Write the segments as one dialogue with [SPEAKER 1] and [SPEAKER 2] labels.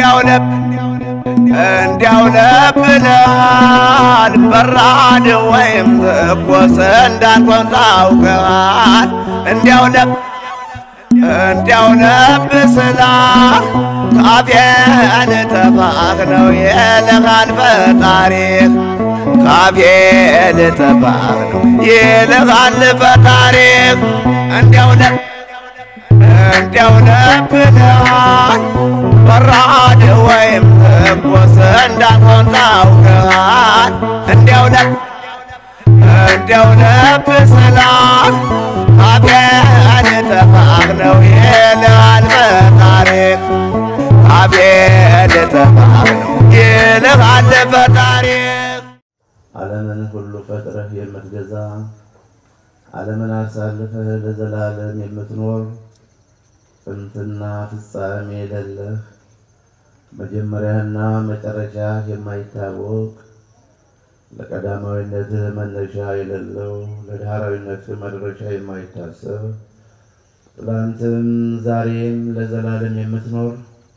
[SPEAKER 1] እንዲያው ለብ እንዲያው ለብ ብለሃል በራድ ወይም ትኩስ እንዳልሆን ታውቀሃል እንዲያው ለብ እንዲያው ለብ ስላል ካፌን ተፋህ ነው ይልሃል ፈጣሪህ ካፌን ተፋህ ነው ይልሃል ፈጣሪህ እንዲያው ለብ እንዲያው ለብ ብለሃል በራድ ወይም ትኩስ እንዳልሆን ታውቀሃል እንዲያው ለብ እንዲያው ለብ ስላል ካፌን ተፋህ ነው ይልሃል ፈጣሪህ ካፌን ተፋህ ነው ይልሃል ፈጣሪህ
[SPEAKER 2] ዓለምን ሁሉ ፈጥረህ የምትገዛ ዓለምን አሳልፈህ ለዘላለም የምትኖር ጥንትና ፍጻሜ የሌለህ መጀመሪያና መጨረሻ የማይታወቅ ለቀዳማዊነትህ መነሻ የሌለው ለዳህራዊነትህ መድረሻ የማይታሰብ ትላንትም ዛሬም ለዘላለም የምትኖር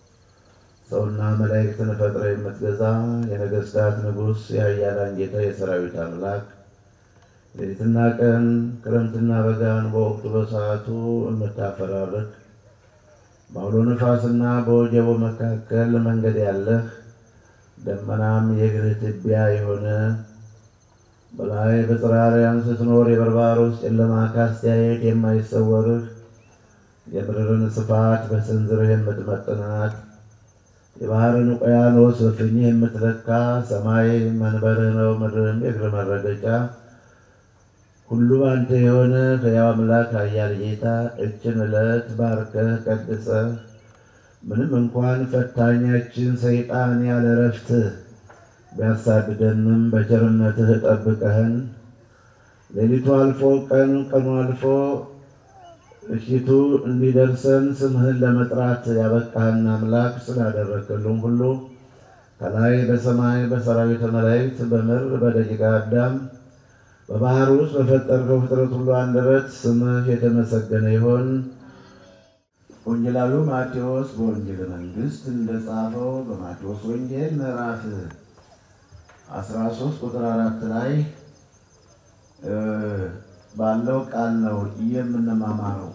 [SPEAKER 2] ሰውና መላእክትን ፈጥረ የምትገዛ የነገሥታት ንጉሥ የኃያላን ጌታ የሰራዊት አምላክ ሌሊትና ቀን ክረምትና በጋን በወቅቱ በሰዓቱ የምታፈራርቅ በአውሎ ነፋስና በወጀቦ መካከል መንገድ ያለህ ደመናም የእግርህ ትቢያ የሆነ በላይ በጽርሐ አርያም ስትኖር የበርባሮስ ጨለማ ካስተያየት የማይሰወርህ የምድርን ስፋት በስንዝርህ የምትመጥናት የባህርን ውቅያኖስ በፍኝህ የምትለካ ሰማይ መንበርህ ነው፣ ምድርም የእግር መረገጫ ሁሉ አንተ የሆነ ሕያው አምላክ ኃያል ጌታ እችን ዕለት ባርከህ ቀድሰህ ምንም እንኳን ፈታኛችን ሰይጣን ያለ እረፍት ቢያሳድደንም በቸርነትህ ጠብቀህን ሌሊቱ አልፎ ቀን ቀኑ አልፎ እሽቱ እንዲደርሰን ስምህን ለመጥራት ያበቃህን አምላክ ስላደረክልን ሁሉ ከላይ በሰማይ በሰራዊተ መላእክት በምድር በደቂቀ አዳም በባህር ውስጥ በፈጠርከው ፍጥረት ሁሉ አንደበት ስምህ የተመሰገነ ይሆን። ወንጌላዊው ማቴዎስ በወንጌል መንግሥት እንደጻፈው በማቴዎስ ወንጌል ምዕራፍ 13 ቁጥር አራት ላይ ባለው ቃል ነው የምንማማረው።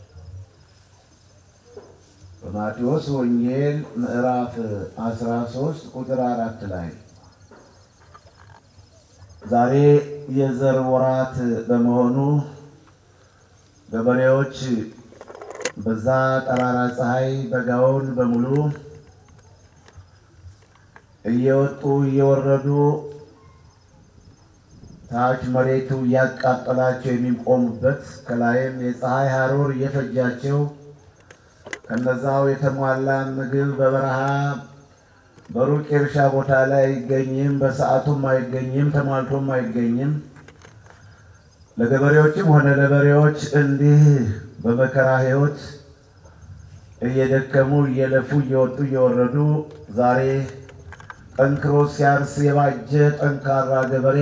[SPEAKER 2] በማቴዎስ ወንጌል ምዕራፍ 13 ቁጥር አራት ላይ ዛሬ የዘር ወራት በመሆኑ ገበሬዎች በዛ ጠራራ ፀሐይ በጋውን በሙሉ እየወጡ እየወረዱ ታች መሬቱ እያቃጠላቸው የሚቆሙበት ከላይም የፀሐይ ሐሩር እየፈጃቸው ከነዛው የተሟላ ምግብ በበረሃ በሩቅ የእርሻ ቦታ ላይ አይገኝም፣ በሰዓቱም አይገኝም፣ ተሟልቶም አይገኝም። ለገበሬዎችም ሆነ ለበሬዎች እንዲህ በመከራ ሕይወት እየደከሙ እየለፉ እየወጡ እየወረዱ ዛሬ ጠንክሮ ሲያርስ የባጀ ጠንካራ ገበሬ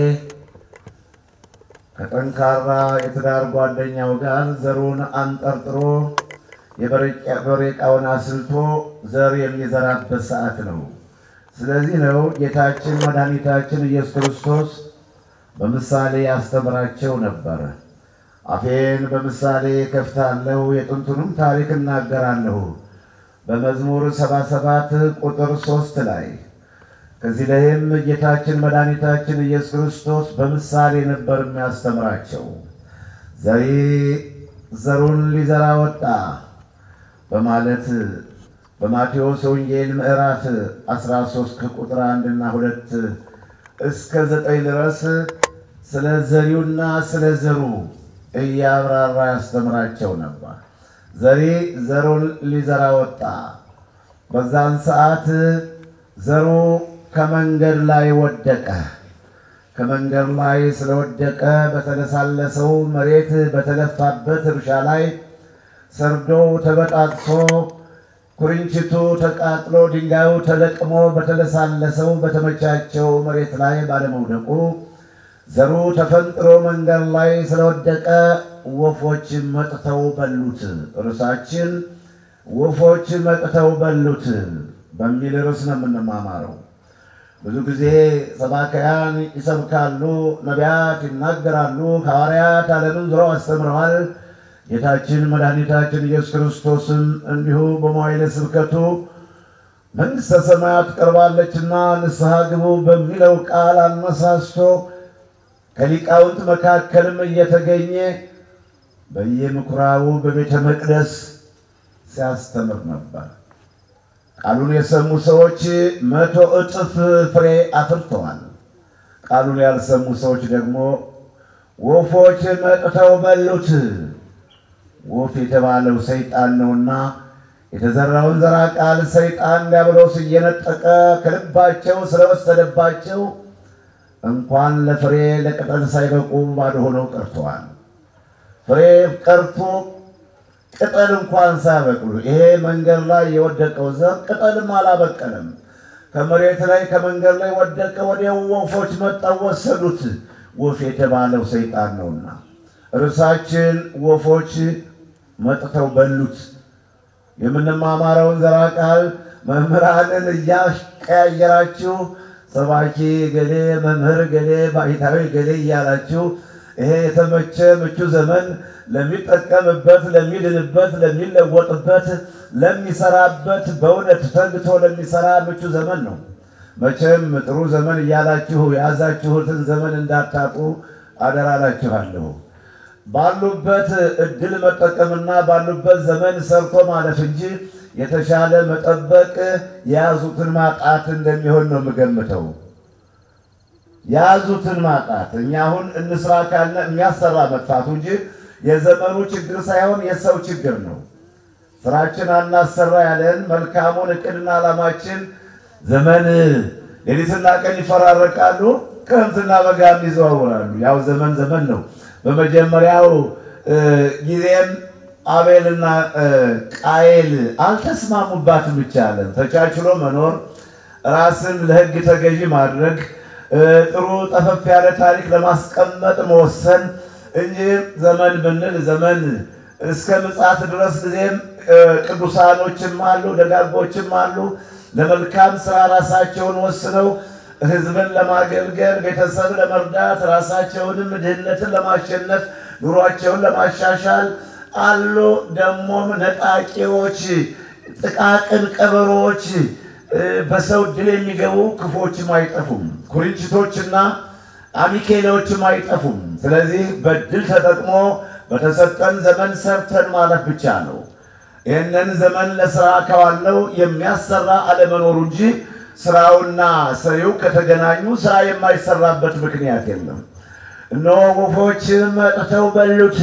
[SPEAKER 2] ከጠንካራ የትዳር ጓደኛው ጋር ዘሩን አንጠርጥሮ የበሬ ዕቃውን አስልቶ ዘር የሚዘራበት ሰዓት ነው። ስለዚህ ነው ጌታችን መድኃኒታችን ኢየሱስ ክርስቶስ በምሳሌ ያስተምራቸው ነበር። አፌን በምሳሌ ከፍታለሁ፣ የጥንቱንም ታሪክ እናገራለሁ በመዝሙር 77 ቁጥር ሶስት ላይ ከዚህ ላይም ጌታችን መድኃኒታችን ኢየሱስ ክርስቶስ በምሳሌ ነበር የሚያስተምራቸው። ዘሪ ዘሩን ሊዘራ ወጣ በማለት በማቴዎስ ወንጌል ምዕራፍ 13 ከቁጥር አንድ እና ሁለት እስከ ዘጠኝ ድረስ ስለ ዘሪውና ስለ ዘሩ እያብራራ ያስተምራቸው ነበር። ዘሪ ዘሩን ሊዘራ ወጣ። በዛን ሰዓት ዘሩ ከመንገድ ላይ ወደቀ። ከመንገድ ላይ ስለወደቀ በተለሳለሰው መሬት በተለፋበት እርሻ ላይ ሰርዶው ተበጣጥሶ ኩርንችቱ ተቃጥሎ ድንጋዩ ተለቅሞ በተለሳለሰው በተመቻቸው መሬት ላይ ባለመውደቁ ዘሩ ተፈንጥሮ መንገድ ላይ ስለወደቀ ወፎች መጥተው በሉት። እርሳችን ወፎች መጥተው በሉት። በሚል ርዕስ ነው የምንማማረው። ብዙ ጊዜ ሰባካያን ይሰብካሉ፣ ነቢያት ይናገራሉ፣ ሐዋርያት ዓለምን ዙረው አስተምረዋል። ጌታችን መድኃኒታችን ኢየሱስ ክርስቶስም እንዲሁ በመዋዕለ ስብከቱ መንግሥተ ሰማያት ቀርባለችና ንስሐ ግቡ በሚለው ቃል አነሳስቶ ከሊቃውንት መካከልም እየተገኘ በየምኩራቡ በቤተ መቅደስ ሲያስተምር ነበር። ቃሉን የሰሙ ሰዎች መቶ እጥፍ ፍሬ አፍርተዋል። ቃሉን ያልሰሙ ሰዎች ደግሞ ወፎች መጥተው በሉት። ወፍ የተባለው ሰይጣን ነውና የተዘራውን ዘራ ቃል ሰይጣን ዲያብሎስ እየነጠቀ ከልባቸው ስለወሰደባቸው እንኳን ለፍሬ ለቅጠል ሳይበቁ ባዶ ሆነው ቀርተዋል። ፍሬ ቀርቶ ቅጠል እንኳን ሳያበቅሉ ይሄ መንገድ ላይ የወደቀው ዘር ቅጠልም አላበቀለም። ከመሬት ላይ ከመንገድ ላይ ወደቀ። ወዲያው ወፎች መጣው ወሰዱት። ወፍ የተባለው ሰይጣን ነውና ርዕሳችን ወፎች መጥተው በሉት። የምንማማረውን ዘራ ቃል መምህራንን እያቀያየራችሁ ሰባኪ ገሌ፣ መምህር ገሌ፣ ባሕታዊ ገሌ እያላችሁ ይሄ የተመቸ ምቹ ዘመን ለሚጠቀምበት፣ ለሚድንበት፣ ለሚለወጥበት፣ ለሚሰራበት በእውነት ተግቶ ለሚሰራ ምቹ ዘመን ነው። መቼም ጥሩ ዘመን እያላችሁ የያዛችሁትን ዘመን እንዳታጡ አደራ እላችኋለሁ። ባሉበት እድል መጠቀምና ባሉበት ዘመን ሰርቶ ማለፍ እንጂ የተሻለ መጠበቅ የያዙትን ማጣት እንደሚሆን ነው የምገምተው። የያዙትን ማጣት እኛ አሁን እንስራ ካለ የሚያሰራ መጥፋቱ እንጂ የዘመኑ ችግር ሳይሆን የሰው ችግር ነው። ስራችን አናሰራ ያለን መልካሙን እቅድና ዓላማችን ዘመን ሌሊትና ቀን ይፈራረቃሉ፣ ክረምትና በጋም ይዘዋውራሉ። ያው ዘመን ዘመን ነው። በመጀመሪያው ጊዜም አቤልና ቃየል አልተስማሙባትም ይቻለን ተቻችሎ መኖር፣ ራስን ለሕግ ተገዢ ማድረግ፣ ጥሩ ጠፈፍ ያለ ታሪክ ለማስቀመጥ መወሰን እንጂ ዘመን ብንል ዘመን እስከ ምጽአት ድረስ ጊዜም ቅዱሳኖችም አሉ፣ ደጋጎችም አሉ። ለመልካም ስራ ራሳቸውን ወስነው ህዝብን ለማገልገል ቤተሰብ ለመርዳት ራሳቸውንም ድህነትን ለማሸነፍ ኑሯቸውን ለማሻሻል አሉ። ደግሞም ነጣቂዎች፣ ጥቃቅን ቀበሮች፣ በሰው ድል የሚገቡ ክፎችም አይጠፉም። ኩርንችቶችና አሚኬሌዎችም አይጠፉም። ስለዚህ በድል ተጠቅሞ በተሰጠን ዘመን ሰርተን ማለፍ ብቻ ነው። ይህንን ዘመን ለስራ ከዋለው የሚያሰራ አለመኖሩ እንጂ ስራውና ሰሪው ከተገናኙ ስራ የማይሰራበት ምክንያት የለም። እነሆ ወፎች መጥተው በሉት።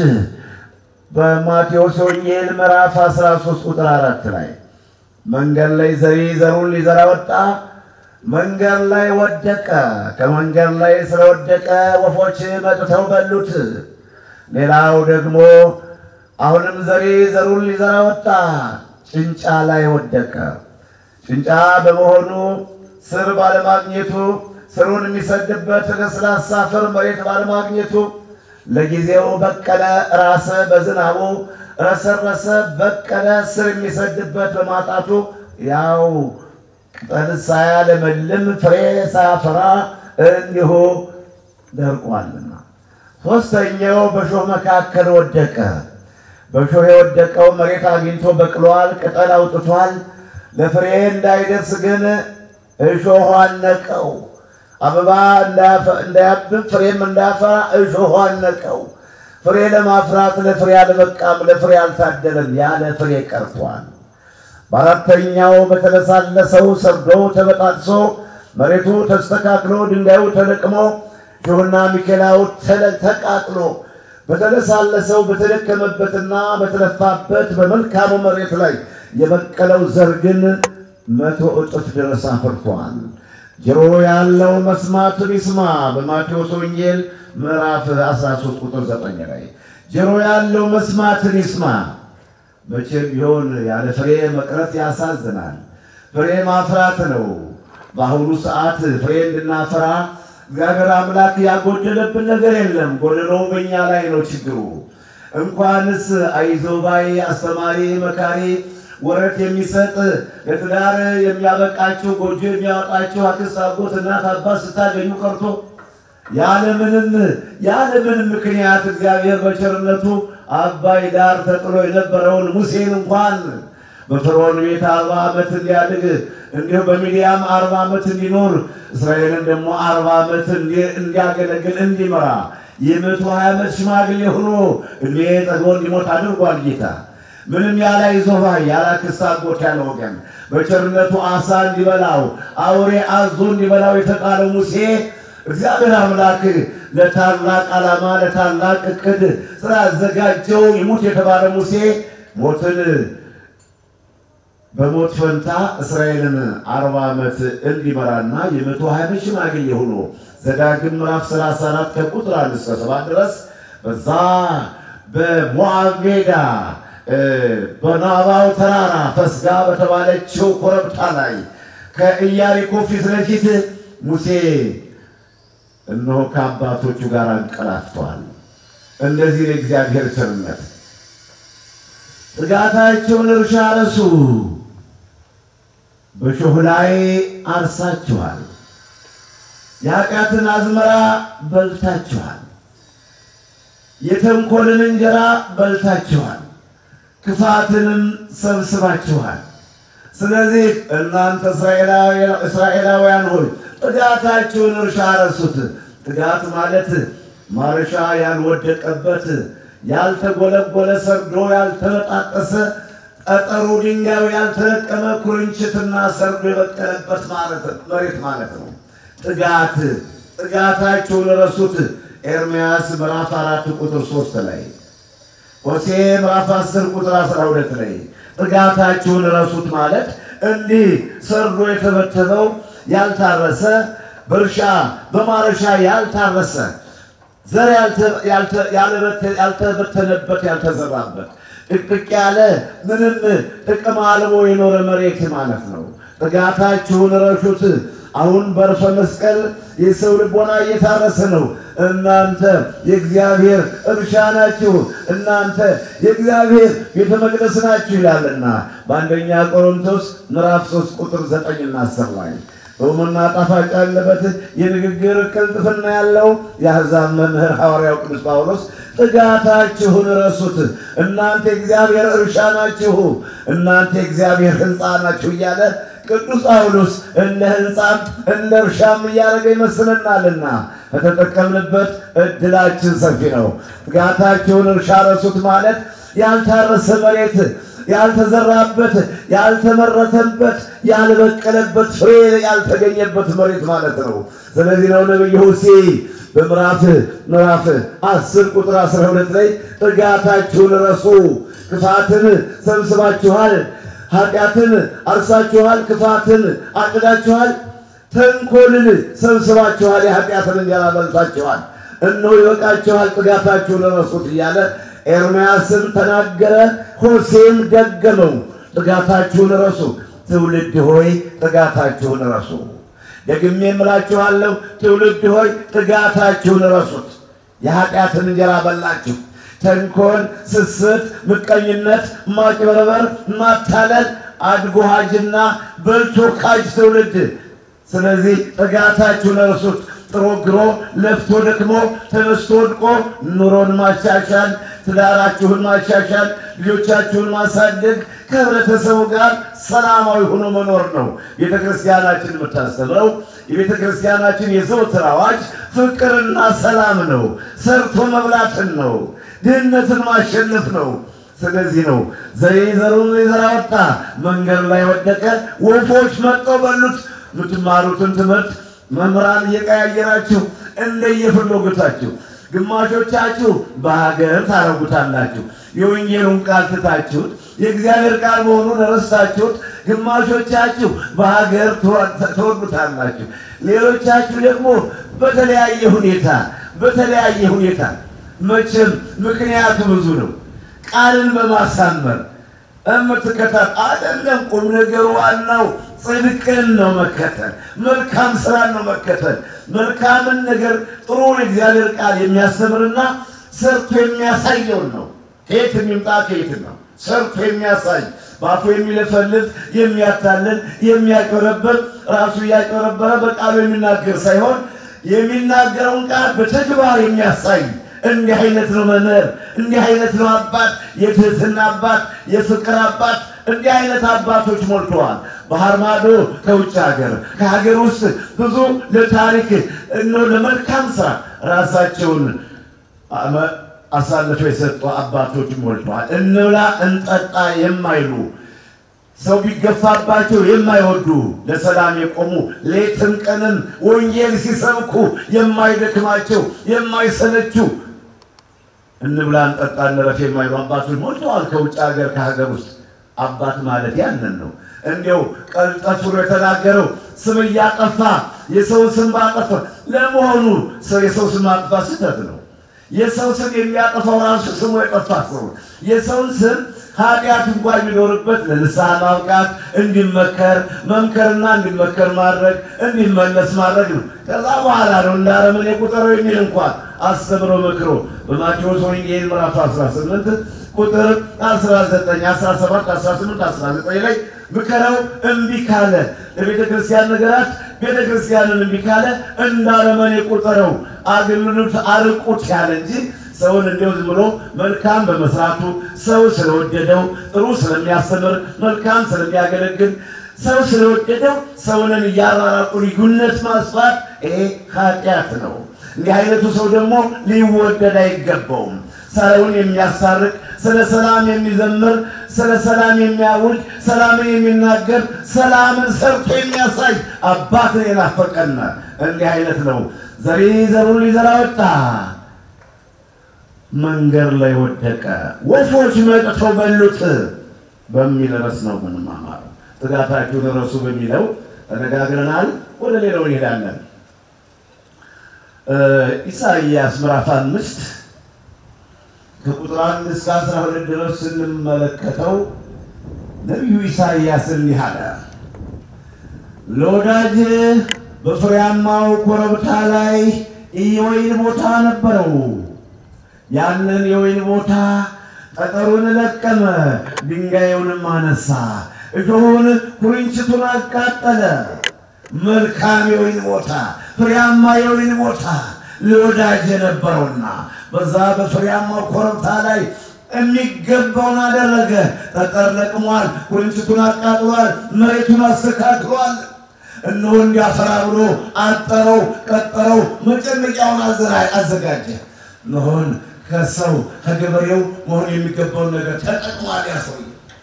[SPEAKER 2] በማቴዎስ ወንጌል ምዕራፍ 13 ቁጥር አራት ላይ መንገድ ላይ ዘሪ ዘሩን ሊዘራ ወጣ፣ መንገድ ላይ ወደቀ። ከመንገድ ላይ ስለወደቀ ወፎች መጥተው በሉት። ሌላው ደግሞ አሁንም ዘሪ ዘሩን ሊዘራ ወጣ፣ ጭንጫ ላይ ወደቀ። ጭንጫ በመሆኑ ስር ባለማግኘቱ ስሩን የሚሰድበት ለስላሳ አፈር መሬት ባለማግኘቱ ለጊዜው በቀለ፣ ራሰ፣ በዝናቡ ረሰረሰ፣ በቀለ፣ ስር የሚሰድበት በማጣቱ ያው ቅጠል ሳያለመልም ፍሬ ሳያፈራ እንዲሁ ደርቋልና። ሦስተኛው በእሾህ መካከል ወደቀ። በእሾህ የወደቀው መሬት አግኝቶ በቅሏል፣ ቅጠል አውጥቷል። ለፍሬ እንዳይደርስ ግን እሾህ አነቀው። አበባ እንዳያብብ ፍሬም እንዳያፈራ እሾህ አነቀው። ፍሬ ለማፍራት ለፍሬ አልበቃም፣ ለፍሬ አልታደለም፣ ያለ ፍሬ ቀርቷል። በአራተኛው በተለሳለሰው ሰርዶ ተበጣጥሶ መሬቱ ተስተካክሎ ድንጋዩ ተለቅሞ እሾህና ሚኬላው ተቃጥሎ በተለሳለሰው በተደከመበትና በተለፋበት በመልካሙ መሬት ላይ የበቀለው ዘር ግን መቶ እጥፍ ድረስ አፍርቷል። ጆሮ ያለው መስማቱን ይስማ። በማቴዎስ ወንጌል ምዕራፍ 13 ቁጥር 9 ላይ ጆሮ ያለው መስማትን ይስማ። መቼም ቢሆን ያለ ፍሬ መቅረት ያሳዝናል። ፍሬ ማፍራት ነው። በአሁኑ ሰዓት ፍሬ እንድናፈራ እግዚአብሔር አምላክ ያጎደለብን ነገር የለም። ጎደለው በእኛ ላይ ነው ችግሩ። እንኳንስ አይዞባይ አስተማሪ፣ መካሪ ወረት የሚሰጥ ለትዳር የሚያበቃችሁ ጎጆ የሚያወጣችሁ አክስት፣ አጎት፣ እናት፣ አባት ስታገኙ ቀርቶ ያለምንም ያለምንም ምክንያት እግዚአብሔር በቸርነቱ አባይ ዳር ተጥሎ የነበረውን ሙሴን እንኳን በፈርዖን ቤት አርባ ዓመት እንዲያድግ እንዲሁ በሚዲያም አርባ ዓመት እንዲኖር እስራኤልን ደግሞ አርባ ዓመት እንዲያገለግል እንዲመራ የመቶ ሀያ ዓመት ሽማግሌ ሆኖ እድሜ ጠግቦ እንዲሞት አድርጓል ጌታ። ምንም ያለ ይዞባ ያለ አክስት አጎት ያለ ወገን በቸርነቱ አሳ እንዲበላው አውሬ አዞ እንዲበላው የተቃለው ሙሴ እግዚአብሔር አምላክ ለታላቅ ዓላማ ለታላቅ እቅድ ስላዘጋጀው ይሙት የተባለ ሙሴ ሞትን በሞት ፈንታ እስራኤልን አርባ ዓመት እንዲመራና የመቶ ሀያ ዓመት ሽማግሌ ሆኖ ዘዳግም ምዕራፍ 34 ከቁጥር አንድ እስከ ሰባት ድረስ በዛ በሞዓብ ሜዳ በናባው ተራራ ፈስጋ በተባለችው ኮረብታ ላይ ከኢያሪኮ ፊት ለፊት ሙሴ እነሆ ከአባቶቹ ጋር አንቀላፍተዋል። እንደዚህ የእግዚአብሔር ቸርነት ጥጋታቸውን እርሻ ረሱ፣ በሾህ ላይ አርሳችኋል፣ የኃጢአትን አዝመራ በልታችኋል፣ የተንኮልን እንጀራ በልታችኋል፣ ክፋትንም ሰብስባችኋል። ስለዚህ እናንተ እስራኤላውያን ሆይ ጥጋታችሁን እርሻ ረሱት። ጥጋት ማለት ማረሻ ያልወደቀበት ያልተጎለጎለ ሰርዶ ያልተበጣጠሰ ጠጠሩ ድንጋዩ ያልተለቀመ ኩርንችትና ሰርዶ የበቀለበት መሬት ማለት ነው። ጥጋት ጥጋታችሁን ረሱት። ኤርምያስ ምዕራፍ አራት ቁጥር ሶስት ላይ ሆሴዕ ምዕራፍ አስር ቁጥር አስራ ሁለት ላይ ጥጋታችሁን ረሱት ማለት እንዲህ ሰርዶ የተበተበው ያልታረሰ በእርሻ በማረሻ ያልታረሰ ዘር ያልተበተነበት ያልተዘራበት ጥቅጥቅ ያለ ምንም ጥቅም አልቦ የኖረ መሬት ማለት ነው። ጥጋታችሁን ረሹት። አሁን በርፈ መስቀል የሰው ልቦና እየታረሰ ነው። እናንተ የእግዚአብሔር እርሻ ናችሁ፣ እናንተ የእግዚአብሔር ቤተ መቅደስ ናችሁ ይላልና በአንደኛ ቆሮንቶስ ምዕራፍ 3 ቁጥር 9 እና 10 ላይ በውምና ጣፋጭ ያለበት የንግግር ቅልጥፍና ያለው የአሕዛብ መምህር ሐዋርያው ቅዱስ ጳውሎስ ጥጋታችሁን ረሱት፣ እናንተ የእግዚአብሔር እርሻ ናችሁ፣ እናንተ የእግዚአብሔር ሕንፃ ናችሁ እያለ ቅዱስ ጳውሎስ እንደ ሕንፃም እንደ እርሻም እያደረገ ይመስልናልና ከተጠቀምንበት እድላችን ሰፊ ነው። ጥጋታችሁን እርሻ ረሱት ማለት ያልታረሰ መሬት ያልተዘራበት ያልተመረተበት ያልበቀለበት ፍሬ ያልተገኘበት መሬት ማለት ነው። ስለዚህ ነው ነቢዩ ሆሴዕ በምዕራፍ ምዕራፍ 10 ቁጥር 12 ላይ ጥጋታችሁን ረሱ፣ ክፋትን ሰብስባችኋል፣ ኃጢአትን አርሳችኋል፣ ክፋትን አጭዳችኋል፣ ተንኮልን ሰብስባችኋል፣ የኃጢአትን እንጀራ በልታችኋል። እነሆ ይበቃችኋል፣ ጥጋታችሁን ረሱት እያለ ኤርምያስም ተናገረ፣ ሆሴዕም ደገመው። ጥጋታችሁን ረሱ፣ ትውልድ ሆይ ጥጋታችሁን ረሱ። ደግሜ እምላችኋለሁ፣ ትውልድ ሆይ ጥጋታችሁን ረሱት። የኃጢአትን እንጀራ በላችሁ። ተንኮል፣ ስስት፣ ምቀኝነት፣ ማጭበርበር፣ ማታለል አድጎሃጅና በልቶ ካጅ ትውልድ። ስለዚህ ጥጋታችሁን ረሱት። ጥሮ ግሮ ለፍቶ ደክሞ ተነስቶ ወድቆ ኑሮን ማሻሻል፣ ትዳራችሁን ማሻሻል፣ ልጆቻችሁን ማሳደግ፣ ከህብረተሰቡ ጋር ሰላማዊ ሆኖ መኖር ነው ቤተ ክርስቲያናችን የምታስተምረው። የቤተ ክርስቲያናችን የዘወትር አዋጅ ፍቅርና ሰላም ነው። ሰርቶ መብላትን ነው። ድህነትን ማሸነፍ ነው። ስለዚህ ነው ዘሬ ዘሩን ሊዘራ ወጣ፣ መንገድ ላይ ወደቀ፣ ወፎች መጥተው በሉት። የምትማሩትን ትምህርት መምህራን እየቀያየራችሁ እንደየፍላጎታችሁ ግማሾቻችሁ በሀገር ታረጉታላችሁ። የወንጌሉን ቃል ትታችሁት የእግዚአብሔር ቃል መሆኑን ረስታችሁት፣ ግማሾቻችሁ በሀገር ትወዱታላችሁ። ሌሎቻችሁ ደግሞ በተለያየ ሁኔታ በተለያየ ሁኔታ መቼም ምክንያቱ ብዙ ነው። ቃልን በማሳመር እምትከታት አይደለም። ቁም ነገሩ ዋናው ጽድቅን ነው መከተል፣ መልካም ስራን ነው መከተል። መልካምን ነገር ጥሩን እግዚአብሔር ቃል የሚያስተምርና ሰርቶ የሚያሳየውን ነው። ከየት የሚምጣ ከየት ነው ሰርቶ የሚያሳይ በአፉ የሚለፈልፍ የሚያታልል የሚያጭበረበር ራሱ እያጭበረበረ በቃሉ የሚናገር ሳይሆን የሚናገረውን ቃል በተግባር የሚያሳይ እንዲህ አይነት ነው መምህር፣ እንዲህ አይነት ነው አባት፣ የትህትና አባት፣ የፍቅር አባት። እንዲህ አይነት አባቶች ሞልተዋል። ባህር ማዶ ከውጭ ሀገር ከሀገር ውስጥ ብዙ ለታሪክ እኖ ለመልካም ስራ ራሳቸውን አሳልፈው የሰጡ አባቶች ሞልተዋል። እንብላ እንጠጣ የማይሉ ሰው ቢገፋባቸው የማይወዱ ለሰላም የቆሙ ሌትም ቀንም ወንጌል ሲሰብኩ የማይደክማቸው የማይሰለችው እንብላ እንጠጣ እንረፍ የማይሉ አባቶች ሞልተዋል። ከውጭ ሀገር ከሀገር ውስጥ አባት ማለት ያንን ነው። እንዲያው ቀልጠፍ ብሎ የተናገረው ስም እያጠፋ የሰው ስም ባጠፋ። ለመሆኑ ሰው የሰው ስም ማጥፋት ስህተት ነው። የሰው ስም የሚያጠፋው ራሱ ስሙ የጠፋ ሰው የሰውን ስም ኃጢአት እንኳን የሚኖርበት ለንስሐ ማብቃት እንዲመከር መምከርና እንዲመከር ማድረግ እንዲመለስ ማድረግ ነው። ከዛ በኋላ ነው እንደ አረመኔ ቁጠረው የሚል እንኳን አስተምሮ መክሮ በማቴዎስ ወንጌል ምዕራፍ 18 ቁጥር 19፣ 17፣ 18፣ 19 ላይ ምከረው እምቢ ካለ ለቤተ ክርስቲያን ነገራት ቤተ ክርስቲያንን እምቢ ካለ እንደ አረመኔ ቁጠረው አገልግሎት አርቁት ያለ እንጂ ሰውን እንዲሁ ዝም ብሎ መልካም በመስራቱ ሰው ስለወደደው ጥሩ ስለሚያስተምር መልካም ስለሚያገለግል ሰው ስለወደደው ሰውንን እያራራቁ ልዩነት ማስፋት ይሄ ኃጢአት ነው። እንዲህ አይነቱ ሰው ደግሞ ሊወደድ አይገባውም። ሰውን የሚያሳርቅ ስለ ሰላም የሚዘምር ስለ ሰላም የሚያውጅ ሰላምን የሚናገር ሰላምን ሰርቶ የሚያሳይ አባትን የናፈቀና እንዲህ አይነት ነው። ዘሪ ዘሩን ሊዘራ ወጣ መንገድ ላይ ወደቀ፣ ወፎች መጥተው በሉት በሚል ርዕስ ነው ምንማማር። ትጋታችሁን ረሱ በሚለው ተነጋግረናል። ወደ ሌላው እንሄዳለን። ኢሳይያስ ምዕራፍ አምስት ከቁጥር አንድ እስከ አስራ ሁለት ድረስ ስንመለከተው ነቢዩ ኢሳይያስ እንዲህ አለ። ለወዳጅ በፍሬያማው ኮረብታ ላይ የወይን ቦታ ነበረው። ያንን የወይን ቦታ ጠጠሩን ለቀመ፣ ድንጋዩንም አነሳ፣ እሾሁን ኩርንችቱን አቃጠለ። መልካም የወይን ቦታ፣ ፍሬያማ የወይን ቦታ ለወዳጅ የነበረውና በዛ በፍሬያማው ኮረብታ ላይ የሚገባውን አደረገ። ጠጠር ለቅሟል፣ ኩርንችቱን አቃጥሏል፣ መሬቱን አስተካክሏል። እነሆ እንዲያፈራ ብሎ አጠረው፣ ቀጠረው፣ መጨመቂያውን አዘጋጀ። እነሆን ከሰው ከገበሬው መሆን የሚገባውን ነገር ተጠቅሟል። ያ ሰውዬ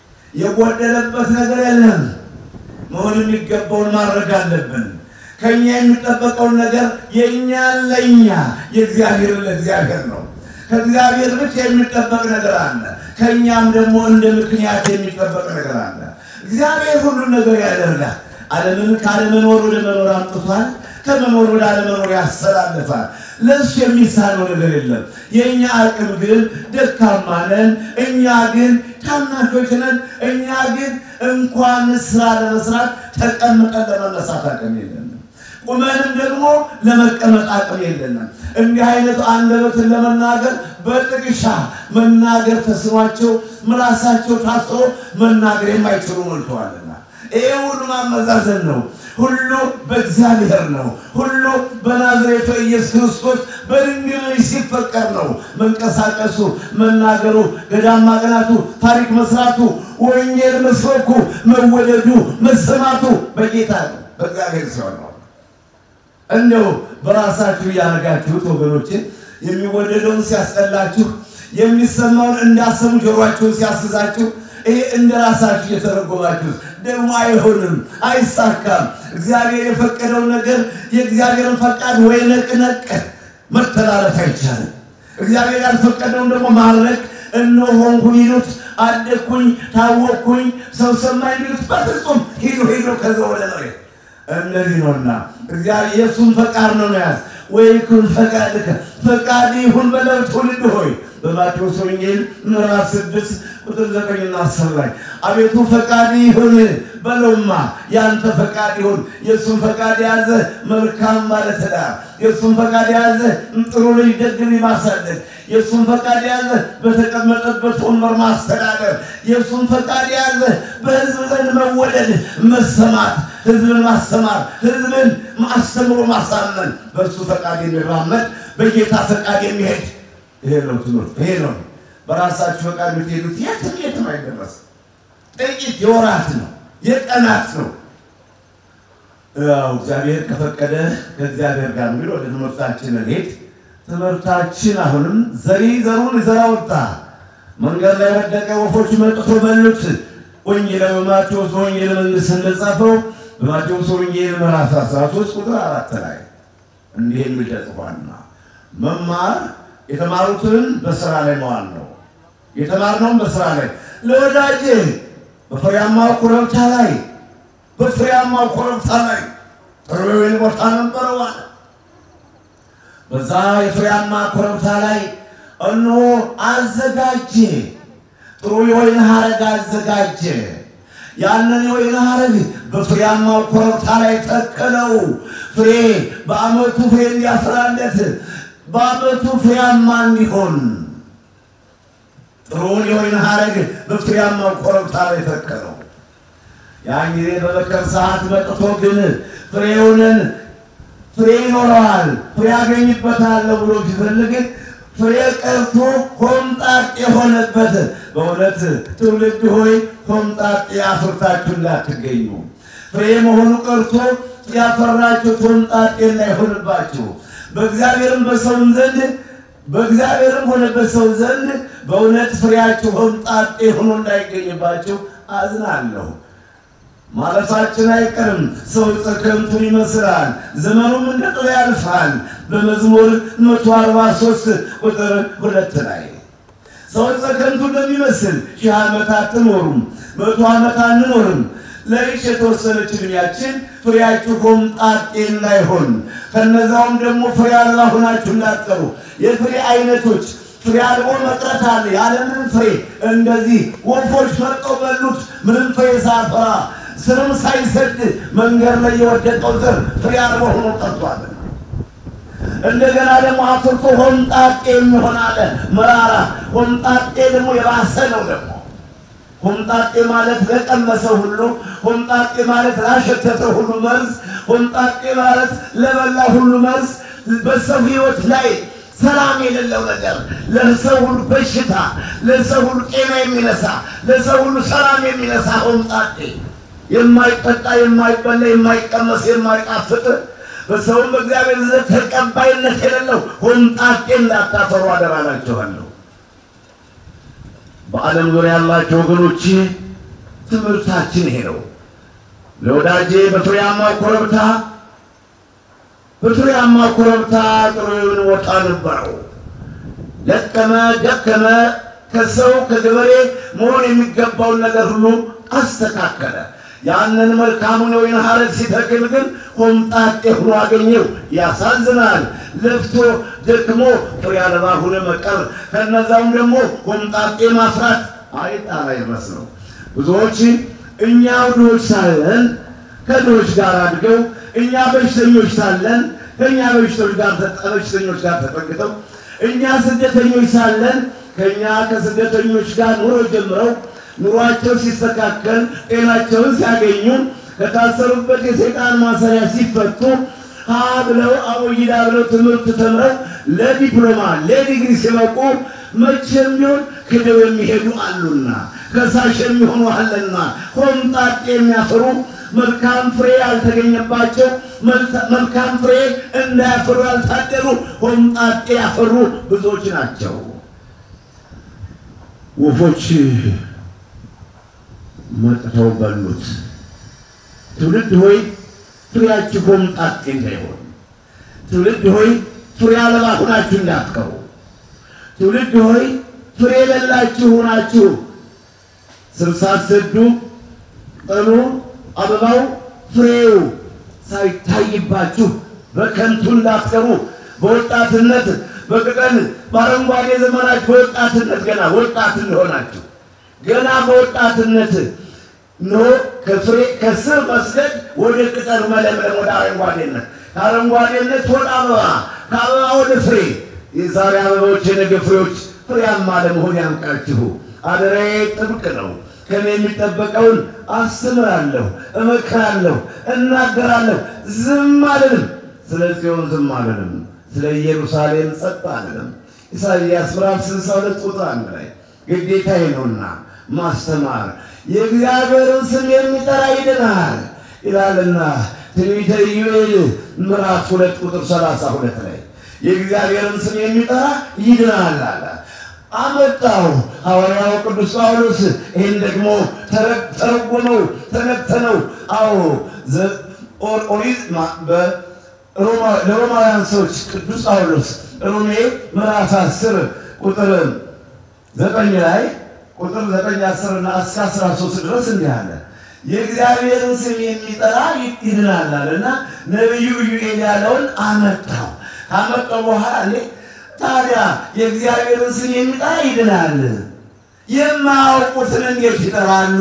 [SPEAKER 2] የጎደለበት ነገር የለም። መሆን የሚገባውን ማድረግ አለብን። ከኛ የሚጠበቀውን ነገር የእኛን ለእኛ የእግዚአብሔርን ለእግዚአብሔር ነው። ከእግዚአብሔር ብቻ የሚጠበቅ ነገር አለ። ከእኛም ደግሞ እንደ ምክንያት የሚጠበቅ ነገር አለ። እግዚአብሔር ሁሉን ነገር ያደርጋል። ዓለምን ካለመኖር ወደ መኖር አምጥቷል። ከመኖር ወደ አለመኖር ያስተላልፋል። ለእሱ የሚሳነው ነገር የለም። የእኛ አቅም ግን ደካማ ነን። እኛ ግን ታናሾች ነን። እኛ ግን እንኳን ስራ ለመስራት ተቀምጠን ለመነሳት አቅም የለንም። ቁመንም ደግሞ ለመቀመጥ አቅም የለንም። እንዲህ አይነቱ አንደበትን ለመናገር በጥቅሻ መናገር ተስኗቸው ምላሳቸው ታስሮ መናገር የማይችሉ ሞልተዋልና ይሄ ሁሉ ማመዛዘን ነው። ሁሉ በእግዚአብሔር ነው። ሁሉ በናዝሬቱ ኢየሱስ ክርስቶስ በድንግል ልጅ ሲፈቀር ነው። መንቀሳቀሱ፣ መናገሩ፣ ገዳም ማቅናቱ፣ ታሪክ መስራቱ፣ ወንጌል መስበኩ፣ መወደዱ፣ መሰማቱ በጌታ ነው፣ በእግዚአብሔር ሲሆን ነው። እንደው በራሳችሁ እያደረጋችሁት ወገኖችን የሚወደደውን ሲያስጠላችሁ የሚሰማውን እንዳሰሙ ጆሯችሁን ሲያስዛችሁ ይሄ እንደ ራሳችሁ እየተረጎማችሁ ደግሞ አይሆንም፣ አይሳካም። እግዚአብሔር የፈቀደውን ነገር የእግዚአብሔርን ፈቃድ ወይ ነቅነቅ መተላለፍ አይቻልም። እግዚአብሔር ያልፈቀደውን ደግሞ ማድረግ እነሆንኩኝ ይሉት አደግኩኝ፣ ታወቅኩኝ፣ ሰው ሰማኝ ይሉት በፍጹም ሂዱ ሂዱ ከዛ ወደ መሬት እነዚህ ነውና እግዚአብሔር የእሱን ፈቃድ ነው መያዝ ወይ ኩን ፈቃድከ ፈቃድ ይሁን በለው ትውልድ ሆይ በማቴዎስ ወንጌል ምዕራፍ ስድስት ቁጥር ዘጠኝና አስር ላይ አቤቱ ፈቃድ ይሁን በለውማ ያንተ ፈቃድ ይሁን። የእሱን ፈቃድ የያዘ መልካም ባለትዳር፣ የእሱን ፈቃድ የያዘ ጥሩ ልጅ ደግ ልጅ ማሳደግ፣ የእሱን ፈቃድ የያዘ በተቀመጠበት ወንበር ማስተዳደር፣ የእሱን ፈቃድ የያዘ በሕዝብ ዘንድ መወደድ፣ መሰማት፣ ሕዝብን ማስተማር፣ ሕዝብን አስተምሮ ማሳመን፣ በእሱ ፈቃድ የሚራመድ በጌታ ፈቃድ የሚሄድ ይሄ ነው ትምህርት። ይሄ ነው በራሳችሁ ፈቃድ የምትሄዱት የትም የትም አይደረስም። ጥቂት የወራት ነው የቀናት ነው። ያው እግዚአብሔር ከፈቀደ ከእግዚአብሔር ጋር እንግዲህ ወደ ትምህርታችን እንሄድ። ትምህርታችን አሁንም ዘሪ ዘሩን ይዘራ ወጣ፣ መንገድ ላይ ወደቀ፣ ወፎች መጥቶ በሉት። ወንጌል በማቴዎስ ወንጌል መንግስት እንደጻፈው በማቴዎስ ወንጌል ምዕራፍ 13 ቁጥር አራት ላይ እንዲህ የሚል ተጽፏልና መማር የተማሩትን በስራ ላይ መዋል ነው። የተማርነውን በስራ ላይ ለወዳጅ በፍሬያማው ኮረብታ ላይ በፍሬያማው ኮረብታ ላይ ጥሩ የወይን ቦታ ነበረው አለ። በዛ የፍሬያማ ኮረብታ ላይ እነሆ አዘጋጀ፣ ጥሩ የወይን ሐረግ አዘጋጀ። ያንን የወይን ሐረግ በፍሬያማው ኮረብታ ላይ ተከለው። ፍሬ በዓመቱ ፍሬ እንዲያፈራለት በዓመቱ ፍሬያማ እንዲሆን ጥሩውን የወይን ሐረግ በፍሬያማው ኮረብታ ላይ ተከለው። ያን ጊዜ በመከር ሰዓት መጥቶ ግን ፍሬውንን ፍሬ ይኖረዋል ፍሬ ያገኝበታለሁ ብሎ ሲፈልግ ፍሬ ቀርቶ ሆምጣጤ የሆነበት። በእውነት ትውልድ ሆይ ሆምጣጤ አፍርታችሁ እንዳትገኙ። ፍሬ መሆኑ ቀርቶ ያፈራችሁት ሆምጣጤ እንዳይሆንባችሁ በእግዚአብሔርም በሰውም ዘንድ በእግዚአብሔርም ሆነ በሰው ዘንድ በእውነት ፍሬያችሁ ሆምጣጤ ሆኖ እንዳይገኝባችሁ አዝናለሁ። ማለፋችን አይቀርም። ሰው ከንቱን ይመስላል፣ ዘመኑም እንደ ጥላ ያልፋል። በመዝሙር 143 ቁጥር ሁለት ላይ ሰው ከንቱ እንደሚመስል ሺህ ዓመት አትኖሩም፣ መቶ ዓመት አንኖርም። ለይች የተወሰነች ዕድሜያችን ፍሬያችሁ ሆምጣጤ እንዳይሆን ከነዛውም ደግሞ ፍሬ አልባ ሆናችሁ እንዳትቀሩ። የፍሬ አይነቶች ፍሬ አልቦ መቅረት አለ። ያለምንም ፍሬ እንደዚህ ወፎች መጥተው በሉት፣ ምንም ፍሬ ሳያፈራ ስርም ሳይሰድ መንገድ ላይ የወደቀው ዘር ፍሬ አልቦ ሆኖ ቀርቷል። እንደገና ደግሞ አፍርቶ ሆምጣጤ የሚሆን አለ መራራ። ሆምጣጤ ደግሞ የባሰ ነው ደግሞ ሆምጣጤ ማለት ለቀመሰው ሁሉ፣ ሆምጣጤ ማለት ላሸተተ ሁሉ መርዝ፣ ሆምጣጤ ማለት ለበላ ሁሉ መርዝ፣ በሰው ሕይወት ላይ ሰላም የሌለው ነገር፣ ለሰው ሁሉ በሽታ፣ ለሰው ሁሉ ጤና የሚነሳ፣ ለሰው ሁሉ ሰላም የሚነሳ ሆምጣጤ የማይጠጣ የማይበላ የማይቀመስ የማይጣፍጥ በሰውም በእግዚአብሔር ዘንድ ተቀባይነት የሌለው ሆምጣጤ እንዳታፈሩ አደራላችኋለሁ። በዓለም ዙሪያ ያላቸው ወገኖች ትምህርታችን ይሄ ነው። ለወዳጄ በፍሬያማ ኮረብታ በፍሬያማ ኮረብታ ጥሩ የሆነ ቦታ ነበረው። ለቀመ፣ ደከመ፣ ከሰው ከገበሬ መሆን የሚገባውን ነገር ሁሉ አስተካከለ። ያንን መልካሙን የወይን ሐረግ ሲተክል ግን ሆምጣጤ ሆኖ አገኘው። ያሳዝናል። ለፍቶ ደክሞ ፍሬ አልባ ሆነ መቀር፣ ከነዛውም ደግሞ ሆምጣጤ ማፍራት አይጣላ ይመስለው። ብዙዎች እኛ ድሆች ሳለን ከድሆች ጋር አድገው እኛ በሽተኞች ሳለን ከእኛ በሽተኞች ጋር በሽተኞች ጋር ተጠግተው እኛ ስደተኞች ሳለን ከእኛ ከስደተኞች ጋር ኑሮ ጀምረው ኑሯቸው ሲስተካከል ጤናቸውን ሲያገኙ ከታሰሩበት የሰይጣን ማሰሪያ ሲፈቱ ሀ ብለው አቦጊዳ ብለው ትምህርት ተምረው ለዲፕሎማ ለዲግሪ ሲበቁ መቼም ቢሆን ክደው የሚሄዱ አሉና ከሳሽ የሚሆኑ አለና ሆምጣጤ የሚያፈሩ መልካም ፍሬ ያልተገኘባቸው መልካም ፍሬ እንዳያፈሩ ያልታደሉ ሆምጣጤ ያፈሩ ብዙዎች ናቸው። ወፎች መጥተው በሉት። ትውልድ ሆይ ፍሬያችሁ ሆምጣጤ እንዳይሆን፣ ትውልድ ሆይ ፍሬ አልባ ሁናችሁ እንዳትቀሩ፣ ትውልድ ሆይ ፍሬ የሌላችሁ ሁናችሁ ስር ሳትሰዱ ቅጠሉ፣ አበባው፣ ፍሬው ሳይታይባችሁ በከንቱ እንዳትቀሩ። በወጣትነት በቅጠል በአረንጓዴ ዘመናችሁ በወጣትነት ገና ወጣት እንደሆናችሁ ገና በወጣትነት ኖ ከፍሬ ከስር መስደድ ወደ ቅጠል መለምለም ወደ አረንጓዴነት ከአረንጓዴነት ወደ አበባ ከአበባ ወደ ፍሬ የዛሬ አበቦች የነገ ፍሬዎች ፍሬያማ ለመሆን ያምቃችሁ። አደራዬ ጥብቅ ነው። ከኔ የሚጠበቀውን አስተምራለሁ፣ እመክራለሁ፣ እናገራለሁ። ዝም አልልም። ስለ ጽዮን ዝም አልልም። ስለ ኢየሩሳሌም ጸጥ አልልም። ኢሳይያስ ምዕራፍ ስልሳ ሁለት ቁጥር አንድ ላይ ግዴታዬ ነውና ማስተማር የእግዚአብሔርን ስም የሚጠራ ይድናል ይላልና ትንቢተ ኢዩኤል ምዕራፍ ሁለት ቁጥር ሰላሳ ሁለት ላይ የእግዚአብሔርን ስም የሚጠራ ይድናል አለ። አመጣው ሐዋርያው ቅዱስ ጳውሎስ ይህን ደግሞ ተረጎመው ተነተነው። አዎ ኦሪት ለሮማውያን ሰዎች ቅዱስ ጳውሎስ ሮሜ ምዕራፍ አስር ቁጥር ዘጠኝ ላይ ቁጥር ዘጠኝ አስር እና እስከ አስራ ሶስት ድረስ እንዲህ አለ የእግዚአብሔርን ስም የሚጠራ ይድናል አለና ነቢዩ ኢዩኤል ያለውን አመጣው። ካመጣው በኋላ እኔ ታዲያ የእግዚአብሔርን ስም የሚጠራ ይድናል፣ የማያውቁትን እንዴት ይጠራሉ?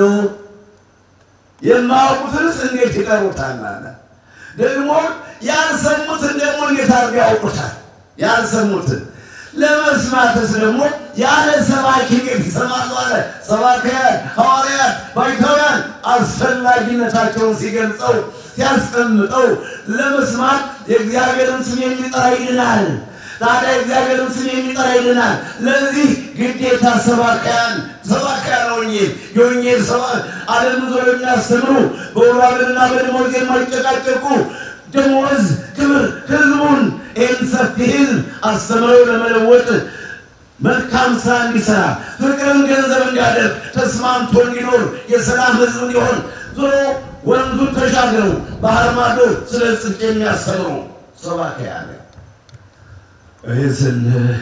[SPEAKER 2] የማያውቁትንስ እንዴት ይጠሩታል አለ። ደግሞ ያልሰሙትን ደግሞ እንዴት አድርገው ያውቁታል? ያልሰሙትን ለመስማትስ ደግሞ ያለ ሰባኪ እንዴት ይሰማሉ አለ። ሰባክያን፣ ሐዋርያት፣ ባይታውያን አስፈላጊነታቸውን ሲገልጸው ሲያስቀምጠው ለመስማት የእግዚአብሔርን ስም የሚጠራ ይድናል። ታዲያ እግዚአብሔርን ስም የሚጠራ ይድናል። ለዚህ ግዴታ ሰባክያን ሰባክያን ወንጌል የወንጌል ሰባ ዓለም ዞር የሚያስተምሩ በውራብንና በደሞዝ የማይጨቃጨቁ ደሞዝ ክብር ህዝቡን ይህን ሰፊ ህዝብ አስተምረው ለመለወጥ መልካም ስራ እንዲሰራ ፍቅርን ገንዘብ እንዲያደርግ ተስማምቶ እንዲኖር የሰላም ህዝብ እንዲሆን ዞሮ ወንዙን ተሻግረው ባህር ማዶ ስለ ጽድቅ የሚያስተምሩ ሰባክያን ይህ ስል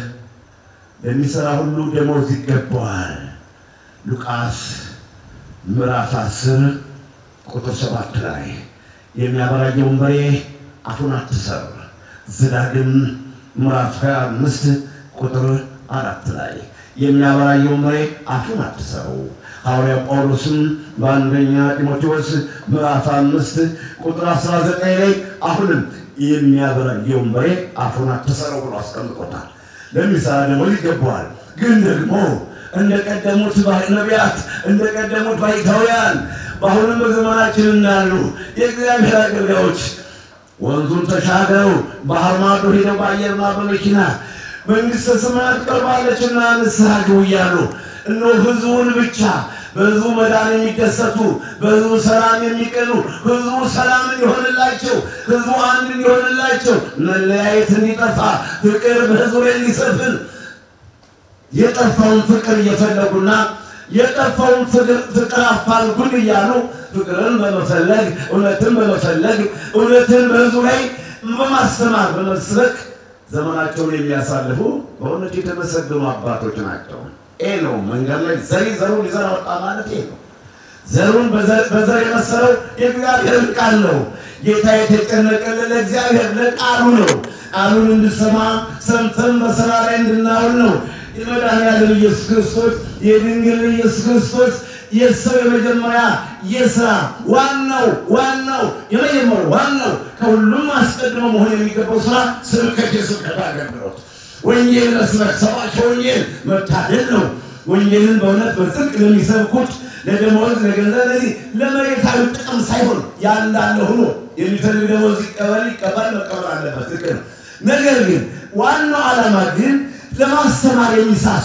[SPEAKER 2] ለሚሰራ ሁሉ ደሞዝ ይገባዋል። ሉቃስ ምዕራፍ አስር ቁጥር ሰባት ላይ የሚያበራየውን በሬ አፉን አትሰር። ዘዳግም ምዕራፍ ሀያ አምስት ቁጥር አራት ላይ የሚያበራየውን በሬ አፉን አትሰሩ። ሐዋርያው ጳውሎስም በአንደኛ ጢሞቴዎስ ምዕራፍ አምስት ቁጥር አስራ ዘጠኝ ላይ አሁንም የሚያበራየውን በሬ አፉን አትሰረው ብሎ አስቀምጦታል። ለሚሰራ ደግሞ ይገባዋል። ግን ደግሞ እንደ ቀደሙት ነቢያት እንደ ቀደሙት ባይታውያን በአሁንም በዘመናችን እንዳሉ የእግዚአብሔር አገልጋዮች ወንዙን ተሻግረው ባህር ማዶ ሄደው በአየርና በመኪና መንግሥተ ሰማያት ቀርባለችና ንስሐ ግቡ እያሉ እነሆ ህዝቡን ብቻ በህዝቡ መዳን የሚደሰቱ በህዝቡ ሰላም የሚቀኑ ህዝቡ ሰላም እንዲሆንላቸው ህዝቡ አንድ እንዲሆንላቸው መለያየት እንዲጠፋ ፍቅር በህዝቡ ላይ እንዲሰፍን የጠፋውን ፍቅር እየፈለጉና የጠፋውን ፍቅር አፋልጉን እያሉ ፍቅርን በመፈለግ እውነትን በመፈለግ እውነትን በህዝቡ ላይ በማስተማር በመስበክ ዘመናቸውን የሚያሳልፉ በእውነት የተመሰገኑ አባቶች ናቸው። ይህ ነው መንገድ ላይ ዘሪ ዘሩን ሊዘራ ወጣ ማለት ይህ ነው። ዘሩን በዘር የመሰለው የእግዚአብሔርን ቃል ነው። ጌታ የተጨነቀልን ለእግዚአብሔር ለቃሉ ነው። ቃሉን እንድሰማ ሰምተን በስራ ላይ እንድናውል ነው። የመድኃኒዓለም ኢየሱስ ክርስቶስ የድንግል ኢየሱስ ክርስቶስ የሰው የመጀመሪያ የስራ ዋናው ዋናው የመጀመሪያው ዋናው ከሁሉም አስቀድሞ መሆን የሚገባው ስራ ስብከት፣ የስብከት አገልግሎት ወንጌል መስበክ፣ ሰባኪ ወንጌል መታደል ነው። ወንጌልን በእውነት በጽድቅ ለሚሰብኩት ለደመወዝ ለገንዘብ ለዚህ ለመሬታዊ ጥቅም ሳይሆን ያንዳለ ሆኖ የሚፈልግ ደመወዝ ይቀበል ይቀበል መቀበል አለበት ልክ ነው። ነገር ግን ዋናው ዓላማ ግን ለማስተማር የሚሳሱ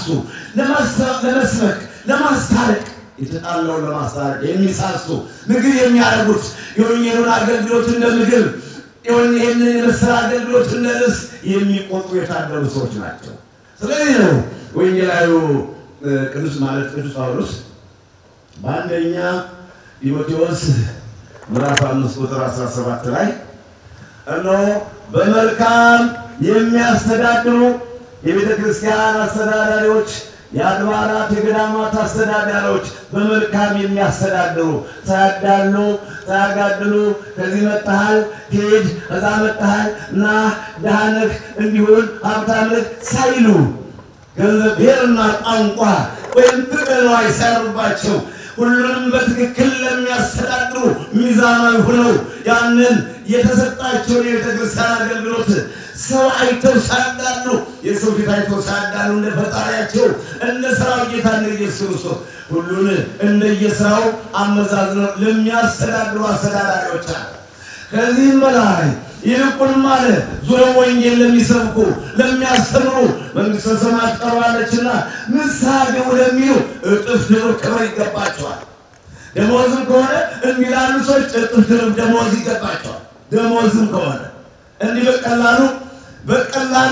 [SPEAKER 2] ለመስበክ፣ ለማስታረቅ የተጣላውን ለማስታረቅ የሚሳሱ ምግብ የሚያደርጉት የወንጌሉን አገልግሎት እንደ ምግብ ይህንን የመሰለ አገልግሎት እንደ ልብስ የሚቆጥሩ የታደሉ ሰዎች ናቸው። ስለዚህ ነው ወንጌላዊ ቅዱስ ማለት ቅዱስ ጳውሎስ በአንደኛ ጢሞቴዎስ ምዕራፍ አምስት ቁጥር 17 ላይ እነሆ በመልካም የሚያስተዳድሩ የቤተ ክርስቲያን አስተዳዳሪዎች የአድባራት የገዳማት አስተዳዳሪዎች በመልካም የሚያስተዳድሩ ሳያዳሉ ሳያጋድሉ ከዚህ መጥተሃል ሂድ፣ ከዛ መጥተሃል እና ድሃ ነህ እንዲሁን ሀብታም ነህ ሳይሉ ገንዘብ ብሔርና ቋንቋ ወይም ጥቅም ሳይኖርባቸው ሁሉንም በትክክል ለሚያስተዳድሩ ሚዛናዊ ሆነው ያንን የተሰጣቸውን የቤተ ክርስቲያን አገልግሎት ሰው አይተው ሳያዳሉ የሰው ፊት አይተው ሳያዳሉ እንደ ፈጣሪያቸው እንደ ስራው ጌታ እንደ ኢየሱስ ክርስቶስ ሁሉን እንደየስራው አመዛዝነው ለሚያስተዳድሩ አስተዳዳሪዎች አለ። ከዚህም በላይ ይልቁንም አለ ዙረው ወንጌል ለሚሰብኩ ለሚያስተምሩ መንግሥተ ሰማያት ቀርባለችና ንስሐ ግቡ ለሚሉ እጥፍ ድርብ ክብር ይገባቸዋል። ደሞዝም ከሆነ እንዲህ ላሉ ሰዎች እጥፍ ድርብ ደሞዝ ይገባቸዋል። ደሞዝም ከሆነ እንዲህ በቀላሉ በቀላሉ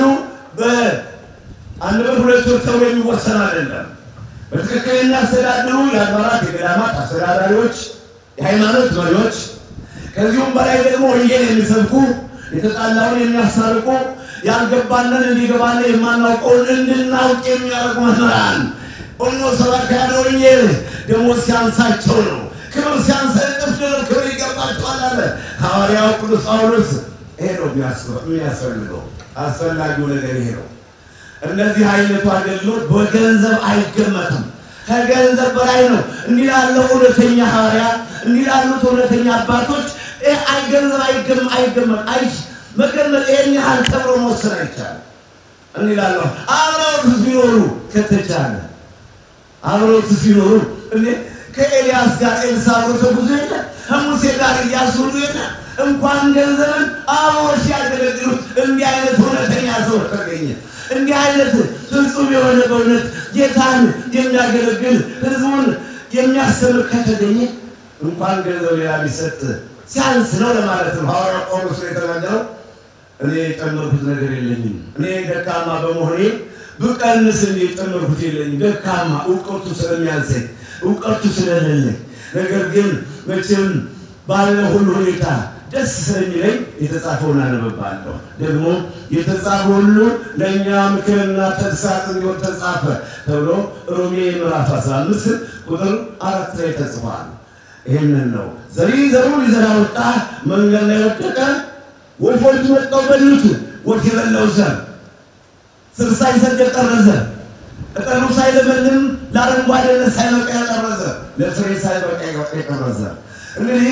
[SPEAKER 2] በአንድ ብር ሁለት ብር ተብሎ የሚወሰን አይደለም። በትክክል የሚያስተዳድሩ የአድባራት የገዳማት አስተዳዳሪዎች፣ የሃይማኖት መሪዎች ከዚሁም በላይ ደግሞ ወንጌል የሚሰብኩ የተጣላውን የሚያስታርቁ ያልገባንን እንዲገባን የማናውቀውን እንድናውቅ የሚያደርጉ መምህራን ኦኖ ሰባክያነ ወንጌል ደሞዝ ሲያንሳቸው ነው። ክብር ሲያንሳ እጥፍ ድርብ ክብር ይገባቸዋል አለ ሐዋርያው ቅዱስ ጳውሎስ። ይሄ ነው የሚያስፈልገው። አስፈላጊው ነገር ይሄ ነው። እነዚህ አይነቱ አገልግሎት በገንዘብ አይገመትም። ከገንዘብ በላይ ነው። እንዲህ ላለው እውነተኛ ሐዋርያ እንዲህ ላሉት እውነተኛ አባቶች አይ ገንዘብ አይገም አይገመት አይ መገመት ይሄን ያህል ተብሎ መወሰን አይቻልም። እንዲህ ላለው አብረውት ሲኖሩ ከተቻለ አብረውት ሲኖሩ እንዴ ከኤልያስ ጋር ኤልሳ አብሮ ተጉዞ የለ ከሙሴ ጋር ኢያሱ ሁሉ የለ እንኳን ገንዘብን አብሮ ሲያገለግሉት እንዲህ አይነት እውነተኛ ሰው ተገኘ። እንዲህ አይነት ፍጹም የሆነ በእውነት ጌታን የሚያገለግል ሕዝቡን የሚያስተምር ከተገኘ እንኳን ገንዘብ ሌላ ቢሰጥ ሲያንስ ነው ለማለት ነው። ሐዋርያ ጳውሎስ የተናገረው እኔ የጨመርኩት ነገር የለኝም፣ እኔ ደካማ በመሆኔ ብቀንስ እንደ የጨመርኩት የለኝም። ደካማ እውቀቱ ስለሚያንሰኝ እውቀቱ ስለሌለኝ፣ ነገር ግን መቼም ባለ ሁሉ ሁኔታ ደስ ስለሚለኝ የተጻፈውን አነብባለሁ። ደግሞ የተጻፈ ሁሉ ለእኛ ምክርና ተግሳጽ እንዲሆን ተጻፈ ተብሎ ሮሜ ምዕራፍ 15 ቁጥር አራት ላይ ተጽፏል። ይህንን ነው ዘሪ ዘሩን ሊዘራ ወጣ፣ መንገድ ላይ ወደቀ፣ ወፎች መጥተው በሉት። ወፍ የበላው ዘር ስር ሳይሰድ የቀረ ዘር ቅጠሉ ሳይለመልም ለአረንጓዴነት ሳይበቃ የቀረ ዘር ለፍሬ ሳይበቃ የቀረ ዘር እንግዲህ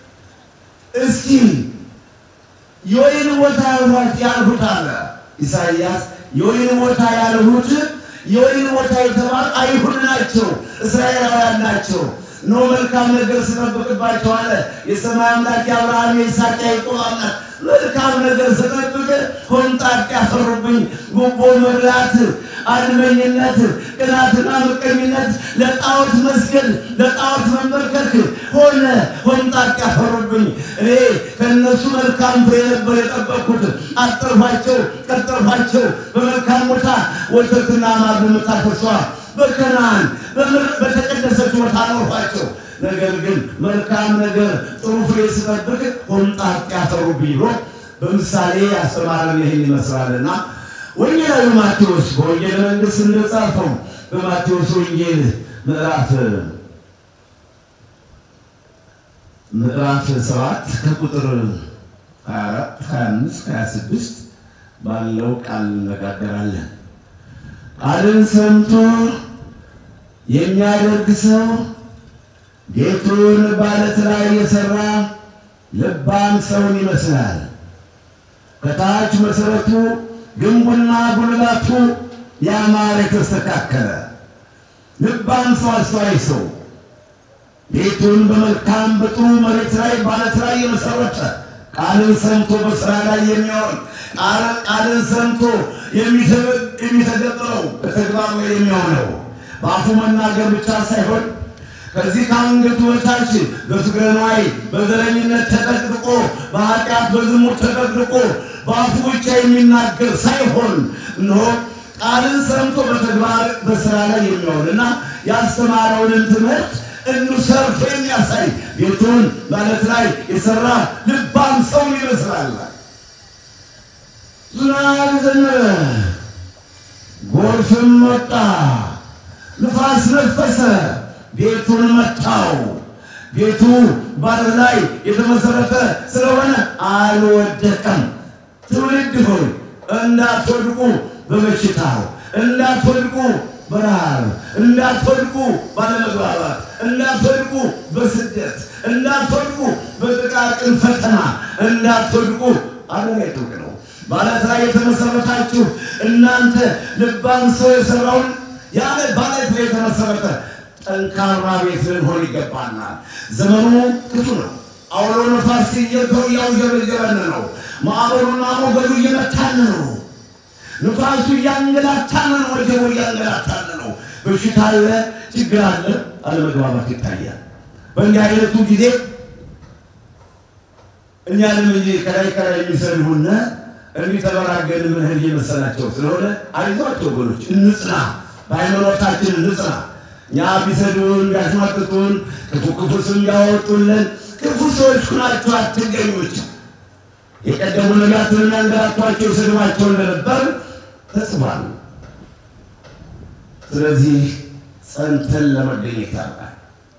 [SPEAKER 2] እስኪ የወይን ቦታ ያልሁት አለ ኢሳይያስ። የወይን ቦታ ያልሁት የወይን ቦታ የተባሉ አይሁድ ናቸው፣ እስራኤላውያን ናቸው። ኖ መልካም ነገር ስጠብቅባቸው አለ የሰማይ አምላክ የአብርሃም የይስሐቅ ያዕቆብ አምላክ መልካም ነገር ስጠብቅ ሆምጣጤ ያፈሩብኝ፣ ጉቦ መብላት፣ አድመኝነት፣ ቅናትና ምቀኝነት፣ ለጣዖት መስገድ፣ ለጣዖት መንበርከክ ሆነ ሆምጣጤ ያፈሩብኝ። እኔ ከእነሱ መልካም ፍሬ ነበር የጠበቅኩት። አጠርኋቸው፣ ቀጠርኋቸው። በመልካም ቦታ ወተትና ማር በምታፈሷ በከናን በተቀደሰች ቦታ አኖርኋቸው። ነገር ግን መልካም ነገር ጥሩ ፍሬ ስጠብቅ ሆምጣጤ ያፈሩብኝ ብሎ በምሳሌ ያስተማረን ይህን ይመስላልና ወንጌላዊ ማቴዎስ በወንጌል መንግሥት እንደጻፈው በማቴዎስ ወንጌል ምዕራፍ ምዕራፍ ሰባት ከቁጥር 24 25 26 ባለው ቃል እንነጋገራለን። ቃልን ሰምቶ የሚያደርግ ሰው ቤቱን በዓለት ላይ የሠራ ልባም ሰውን ይመስላል። ከታች መሠረቱ ግንቡና ጉልላቱ ያማረ የተስተካከለ ልባም ሰው አስተዋይ ሰው ቤቱን በመልካም በጥሩ መሬት ላይ በዓለት ላይ የመሠረተ ቃልን ሰምቶ በሥራ ላይ የሚያውል ቃልን ሰምቶ የሚተገብረው በተግባር ላይ የሚሆነው በአፉ መናገር ብቻ ሳይሆን ከዚህ ከአንገቱ በታች በፍቅረ ነዋይ በዘረኝነት ተጠቅጥቆ በኃጢአት በዝሙት ተጠቅጥቆ በአፉ ብቻ የሚናገር ሳይሆን እነሆ ቃልን ሰምቶ በተግባር በስራ ላይ የሚሆንና ያስተማረውንን ትምህርት እኑ ሰርቶ የሚያሳይ ቤቱን ማለት ላይ የሰራ ልባም ሰው ይመስላል። ዝናብ ዘነበ፣ ጎርፍም ወጣ፣ ንፋስ ነፈሰ፣ ቤቱን መታው። ቤቱ ባለት ላይ የተመሰረተ ስለሆነ አልወደቀም። ትውልድ ሆይ እንዳትወድቁ በበሽታው እንዳትወድቁ በረሃብ እንዳትወድቁ ባለመግባባት እንዳትወድቁ በስደት እንዳትወድቁ በጥቃቅን ፈተና እንዳትወድቁ አገር የጥብቅ ነው። ባለት ላይ የተመሰረታችሁ እናንተ ልባም ሰው የሰራውን ያለ ባለት ላይ የተመሰረተ ጠንካራ ቤት ልንሆን ይገባናል። ዘመኑ ክፉ ነው። አውሎ ነፋስ እያውጀበጀበን ነው። ማዕበሉና ሞገዱ እየመታን ነው። ንፋሱ እያንገላታን ነው። ወጀቡ እያንገላታን ነው። በሽታ አለ፣ ችግር አለ፣ አለመግባባት ይታያል። በእንዲህ አይነቱ ጊዜ እኛንም እንጂ ከላይ ከላይ የሚሰልሁን እንዲህ ተበራገን ምንህል እየመሰላቸው ስለሆነ አይዟቸው ወገኖች፣ እንጽና፣ በሃይማኖታችን እንጽና። እኛ ቢሰድቡን ቢያሽማቅቁን ክፉ ክፉ ስም ያወጡልን ክፉ ሰዎች ሁናችሁ አትገኙች። የቀደሙ ነቢያትን የሚያንገላቷቸው ስድባቸው እንደነበር ተጽፏል። ስለዚህ ጸንተን ለመገኘት ይታርቃል።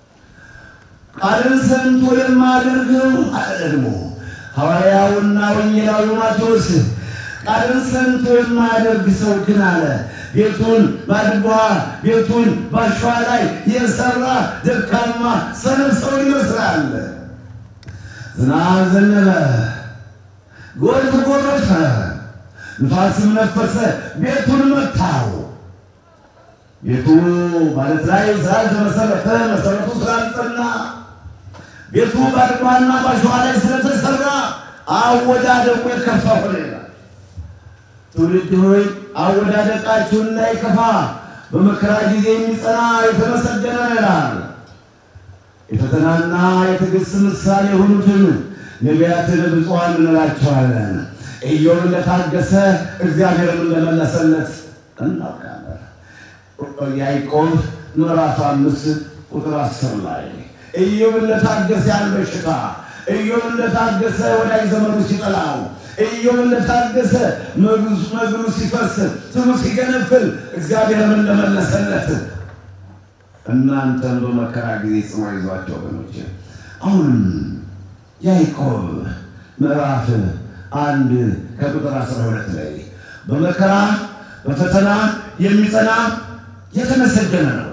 [SPEAKER 2] ቃልን ሰምቶ የማያደርገው አለ ደግሞ ሐዋርያውና ወንጌላዊ ማቴዎስ ቃልን ሰምቶ የማያደርግ ሰው ግን አለ ቤቱን ባድጓ ቤቱን ባሸዋ ላይ የሰራ ደካማ ሰነፍ ሰው ይመስላል። ዝናብ ዘነበ፣ ጎርፍ ጎረፈ፣ ንፋስም ነፈሰ፣ ቤቱን መታው። ቤቱ ማለት ላይ ስላልተመሰረተ መሰረቱ ስላልጸና ቤቱ ባድጓና ባሸዋ ላይ ስለተሰራ አወዳደቁ የከፋ ሆነ ይላል። ትውልድ ሆይ አወዳደቃችሁ እንዳይከፋ በመከራ ጊዜ የሚጸና የተመሰገነ ነው ይላል። የፈተናና የትዕግስት ምሳሌ የሆኑትን ነቢያትን ብፁዓን እንላቸዋለን። ኢዮብ እንደታገሰ እግዚአብሔርም እንደመለሰለት እናውቃለን። ያዕቆብ ምዕራፍ አምስት ቁጥር አስር ላይ ኢዮብ እንደታገሰ ያን በሽታ ኢዮብ እንደታገሰ ወዳጅ ዘመዱ ሲጠላው ኢዮብ እንደታገሰ መግሉ ሲፈስ ትሉ ሲገነፍል እግዚአብሔርም እንደመለሰለት እናንተን በመከራ ጊዜ ጽኑ ይዟቸው ወገኖች። አሁንም ያዕቆብ ምዕራፍ አንድ ከቁጥር አስራ ሁለት ላይ በመከራ በፈተና የሚጸና የተመሰገነ ነው፣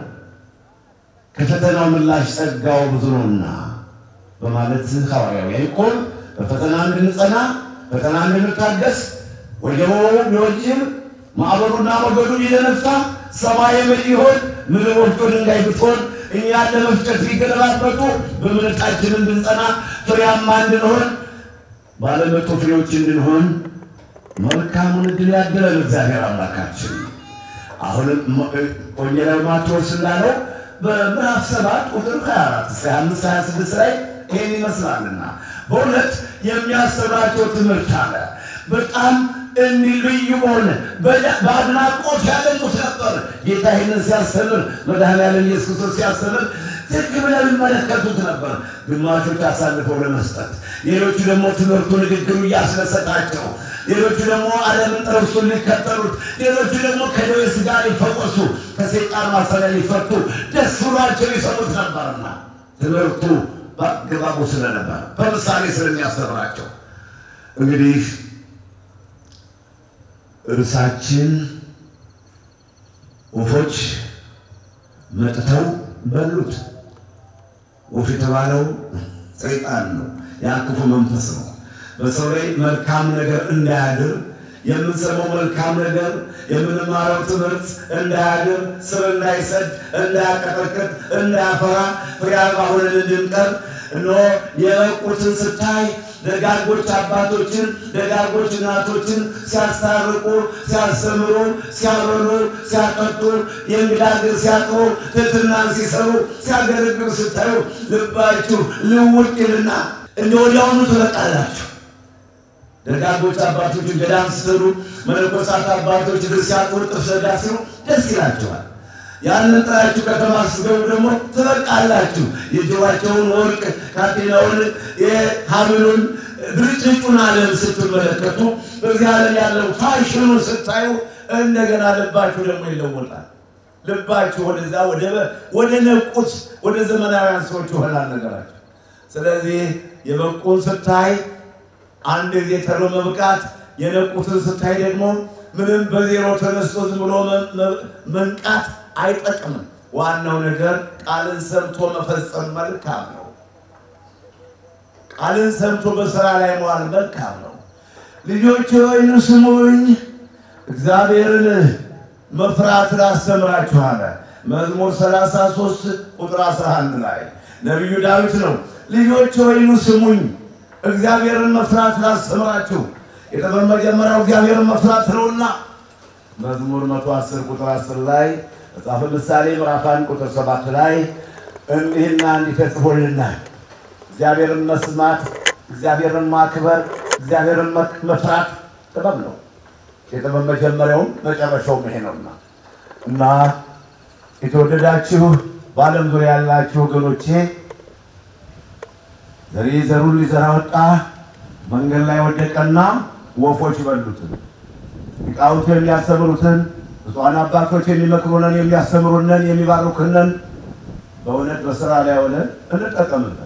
[SPEAKER 2] ከፈተናው ምላሽ ጸጋው ብዙ ነውና በማለት ሐዋርያው ያዕቆብ በፈተና እንድንጸና ፈተና እንድንታገስ ወጀቦ ቢወጅብ ማዕበሉና ሞገዱ ቢደነፋ ሰማይ ምድር ቢሆን ምድር ወፍጮ ድንጋይ ብትሆን እኛን ለመፍጨት ቢገለባበጡ በእምነታችን እንድንጸና ፍሬያማ እንድንሆን ባለመቶ ፍሬዎች እንድንሆን መልካሙን ዕድል ያድለን እግዚአብሔር አምላካችን። አሁንም ወንጌላዊ ማቴዎስ እንዳለው በምዕራፍ ሰባት ቁጥር 24 እስከ 25 26 ላይ ይህን ይመስላልና በእውነት የሚያስተምራቸው ትምህርት አለ። በጣም እንዲህ ልዩ በሆነ በአድናቆት ያገኙት ነበር። ጌታ ይህንን ሲያስተምር መድኃኔዓለም ኢየሱስ ክርስቶስ ሲያስተምር ትክ ብለው ይመለከቱት ነበር። ግማሾች አሳልፈው ለመስጠት፣ ሌሎቹ ደግሞ ትምህርቱ ንግግሩ እያስደሰታቸው፣ ሌሎቹ ደግሞ ዓለምን ጥረሱን ሊከተሉት፣ ሌሎቹ ደግሞ ከደዌ ሥጋ ሊፈወሱ፣ ከሰይጣን ማሰሪያ ሊፈቱ ደስ ብሏቸው ይሰሙት ነበርና ትምህርቱ በአገባቡ ስለነበር በምሳሌ ስለሚያስተምራቸው እንግዲህ እርሳችን ወፎች መጥተው በሉት። ወፍ የተባለው ሰይጣን ነው፣ ያ ክፉ መንፈስ ነው። በሰው ላይ መልካም ነገር እንዳያድር የምንሰማው መልካም ነገር የምንማረው ትምህርት እንዳያድር፣ ስር እንዳይሰድ፣ እንዳያቀጠቅጥ፣ እንዳያፈራ ፍሬ አልባ ሆነን እንድንቀር እነሆ የበቁትን ስታይ ደጋጎች አባቶችን ደጋጎች እናቶችን ሲያስታርቁ፣ ሲያስተምሩ፣ ሲያበሉ፣ ሲያጠጡ፣ የእንግዳ እግር ሲያጥቡ፣ ትሕትናን ሲሰሩ፣ ሲያገለግሉ ስታዩ ልባችሁ ልውጥ ይልና እንደ ወዲያውኑ ትበቃላችሁ። ደጋጎች አባቶችን ገዳም ሲሰሩ፣ መነኮሳት አባቶች እግር ሲያጥቡ፣ ጥርስ ዘዳ ሲሉ ደስ ይላቸዋል። ያንን ጥራችሁ ከተማ ስትገቡ ደግሞ ትበቃላችሁ። የጆሯቸውን ወርቅ ካቴናውን፣ የሀብሉን ብልጭጩን ዓለም ስትመለከቱ በዚህ ዓለም ያለው ፋሽኑን ስታዩ እንደገና ልባችሁ ደግሞ ይለወጣል። ልባችሁ ወደዛ ወደ ነቁት ወደ ዘመናውያን ሰዎች ይሆናል ነገራቸው። ስለዚህ የበቁን ስታይ አንድ ጊዜ ተሎ መብቃት፣ የነቁትን ስታይ ደግሞ ምንም በዜሮ ተነስቶ ዝም ብሎ መንቃት አይጠቅምም። ዋናው ነገር ቃልን ሰምቶ መፈጸም መልካም ነው። ቃልን ሰምቶ በስራ ላይ መዋል መልካም ነው። ልጆች ሆይ ስሙኝ፣ እግዚአብሔርን መፍራት ላስተምራችሁ አለ። መዝሙር 33 ቁጥር 11 ላይ ነቢዩ ዳዊት ነው። ልጆች ሆይ ስሙኝ፣ እግዚአብሔርን መፍራት ላስተምራችሁ። የጥበብ መጀመሪያው እግዚአብሔርን መፍራት ነውና መዝሙር 110 ቁጥር 10 ላይ መጽሐፈ ምሳሌ ምዕራፍ 1 ቁጥር 7 ላይ እንዲህና እንዲህ ተጽፎልናል። እግዚአብሔርን መስማት፣ እግዚአብሔርን ማክበር፣ እግዚአብሔርን መፍራት ጥበብ ነው። የጥበብ መጀመሪያውም መጨረሻውም ይሄ ነውና እና የተወደዳችሁ በዓለም ዙሪያ ያላችሁ ወገኖቼ ዘሪ ዘሩን ሊዘራ ወጣ፣ መንገድ ላይ ወደቀና ወፎች በሉትን። ሊቃውንቱ የሚያስተምሩትን ብፁዓን አባቶች የሚመክሩንን የሚያስተምሩንን የሚባርኩንን በእውነት በስራ ላይ ሆነን እንጠቀምበት።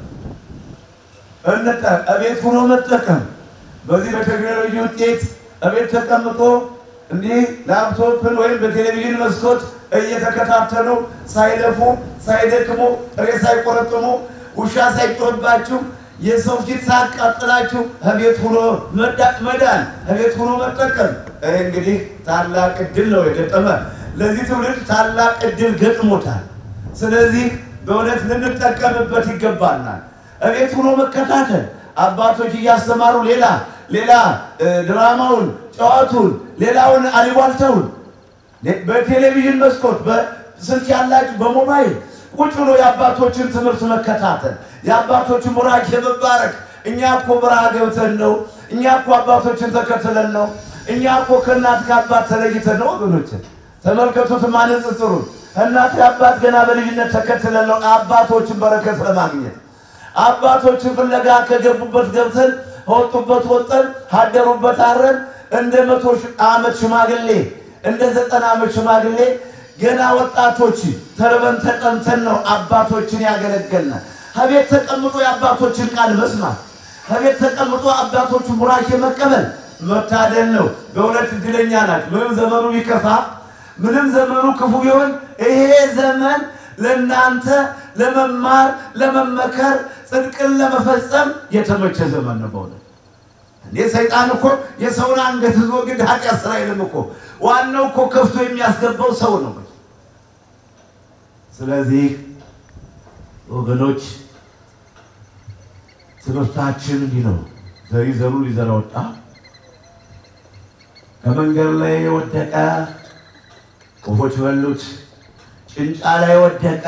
[SPEAKER 2] እቤት ሆኖ መጠቀም በዚህ በቴክኖሎጂ ውጤት እቤት ተቀምጦ እንዲህ ላፕቶፕን ወይም በቴሌቪዥን መስኮት እየተከታተሉ ሳይለፉ ሳይደክሙ ጥሬ ሳይቆረጥሙ ውሻ ሳይጮህባችሁ የሰው ፊት ሳያቃጥላችሁ እቤት ሆኖ መዳን እቤት ሆኖ መጠቀም። ይህ እንግዲህ ታላቅ እድል ነው የገጠመ ለዚህ ትውልድ ታላቅ እድል ገጥሞታል። ስለዚህ በእውነት ልንጠቀምበት ይገባናል። እቤት ሆኖ መከታተል አባቶች እያስተማሩ ሌላ ሌላ ድራማውን፣ ጨዋቱን፣ ሌላውን አሊቧልተውን በቴሌቪዥን መስኮት በስልክ ያላችሁ በሞባይል ቁጭ ብሎ የአባቶችን ትምህርት መከታተል የአባቶችን ቡራኬ መባረክ። እኛ እኮ በረሃ ገብተን ነው። እኛ እኮ አባቶችን ተከትለን ነው። እኛ እኮ ከእናት ከአባት ተለይተን ነው። ወገኖችን ተመልከቱት፣ ማንጽጽሩ እናት አባት ገና በልጅነት ተከትለን ነው አባቶችን በረከት ለማግኘት አባቶችን ፍለጋ ከገቡበት ገብተን ከወጡበት ወጠን ካደሩበት አረን እንደ መቶ ዓመት ሽማግሌ እንደ ዘጠና ዓመት ሽማግሌ ገና ወጣቶች ተርበን ተጠምተን ነው አባቶችን ያገለገልነ። ከቤት ተቀምጦ የአባቶችን ቃል መስማት፣ ከቤት ተቀምጦ አባቶችን ቡራኬ መቀበል መታደል ነው። በእውነት እድለኛ ናቸው። ምንም ዘመኑ ቢከፋ፣ ምንም ዘመኑ ክፉ ቢሆን ይሄ ዘመን ለእናንተ ለመማር ለመመከር ጽድቅን ለመፈጸም የተመቸ ዘመን ነው። በእውነት እንዴ ሰይጣን እኮ የሰውን አንገት ይዞ ግድ ኃጢአት ስራ አይልም እኮ ዋናው እኮ ከፍቶ የሚያስገባው ሰው ነው። ስለዚህ ወገኖች ትምህርታችን እንዲህ ነው። ዘሪ ዘሩ ሊዘራ ወጣ፣ ከመንገድ ላይ ወደቀ፣ ወፎች በሉት። ጭንጫ ላይ ወደቀ፣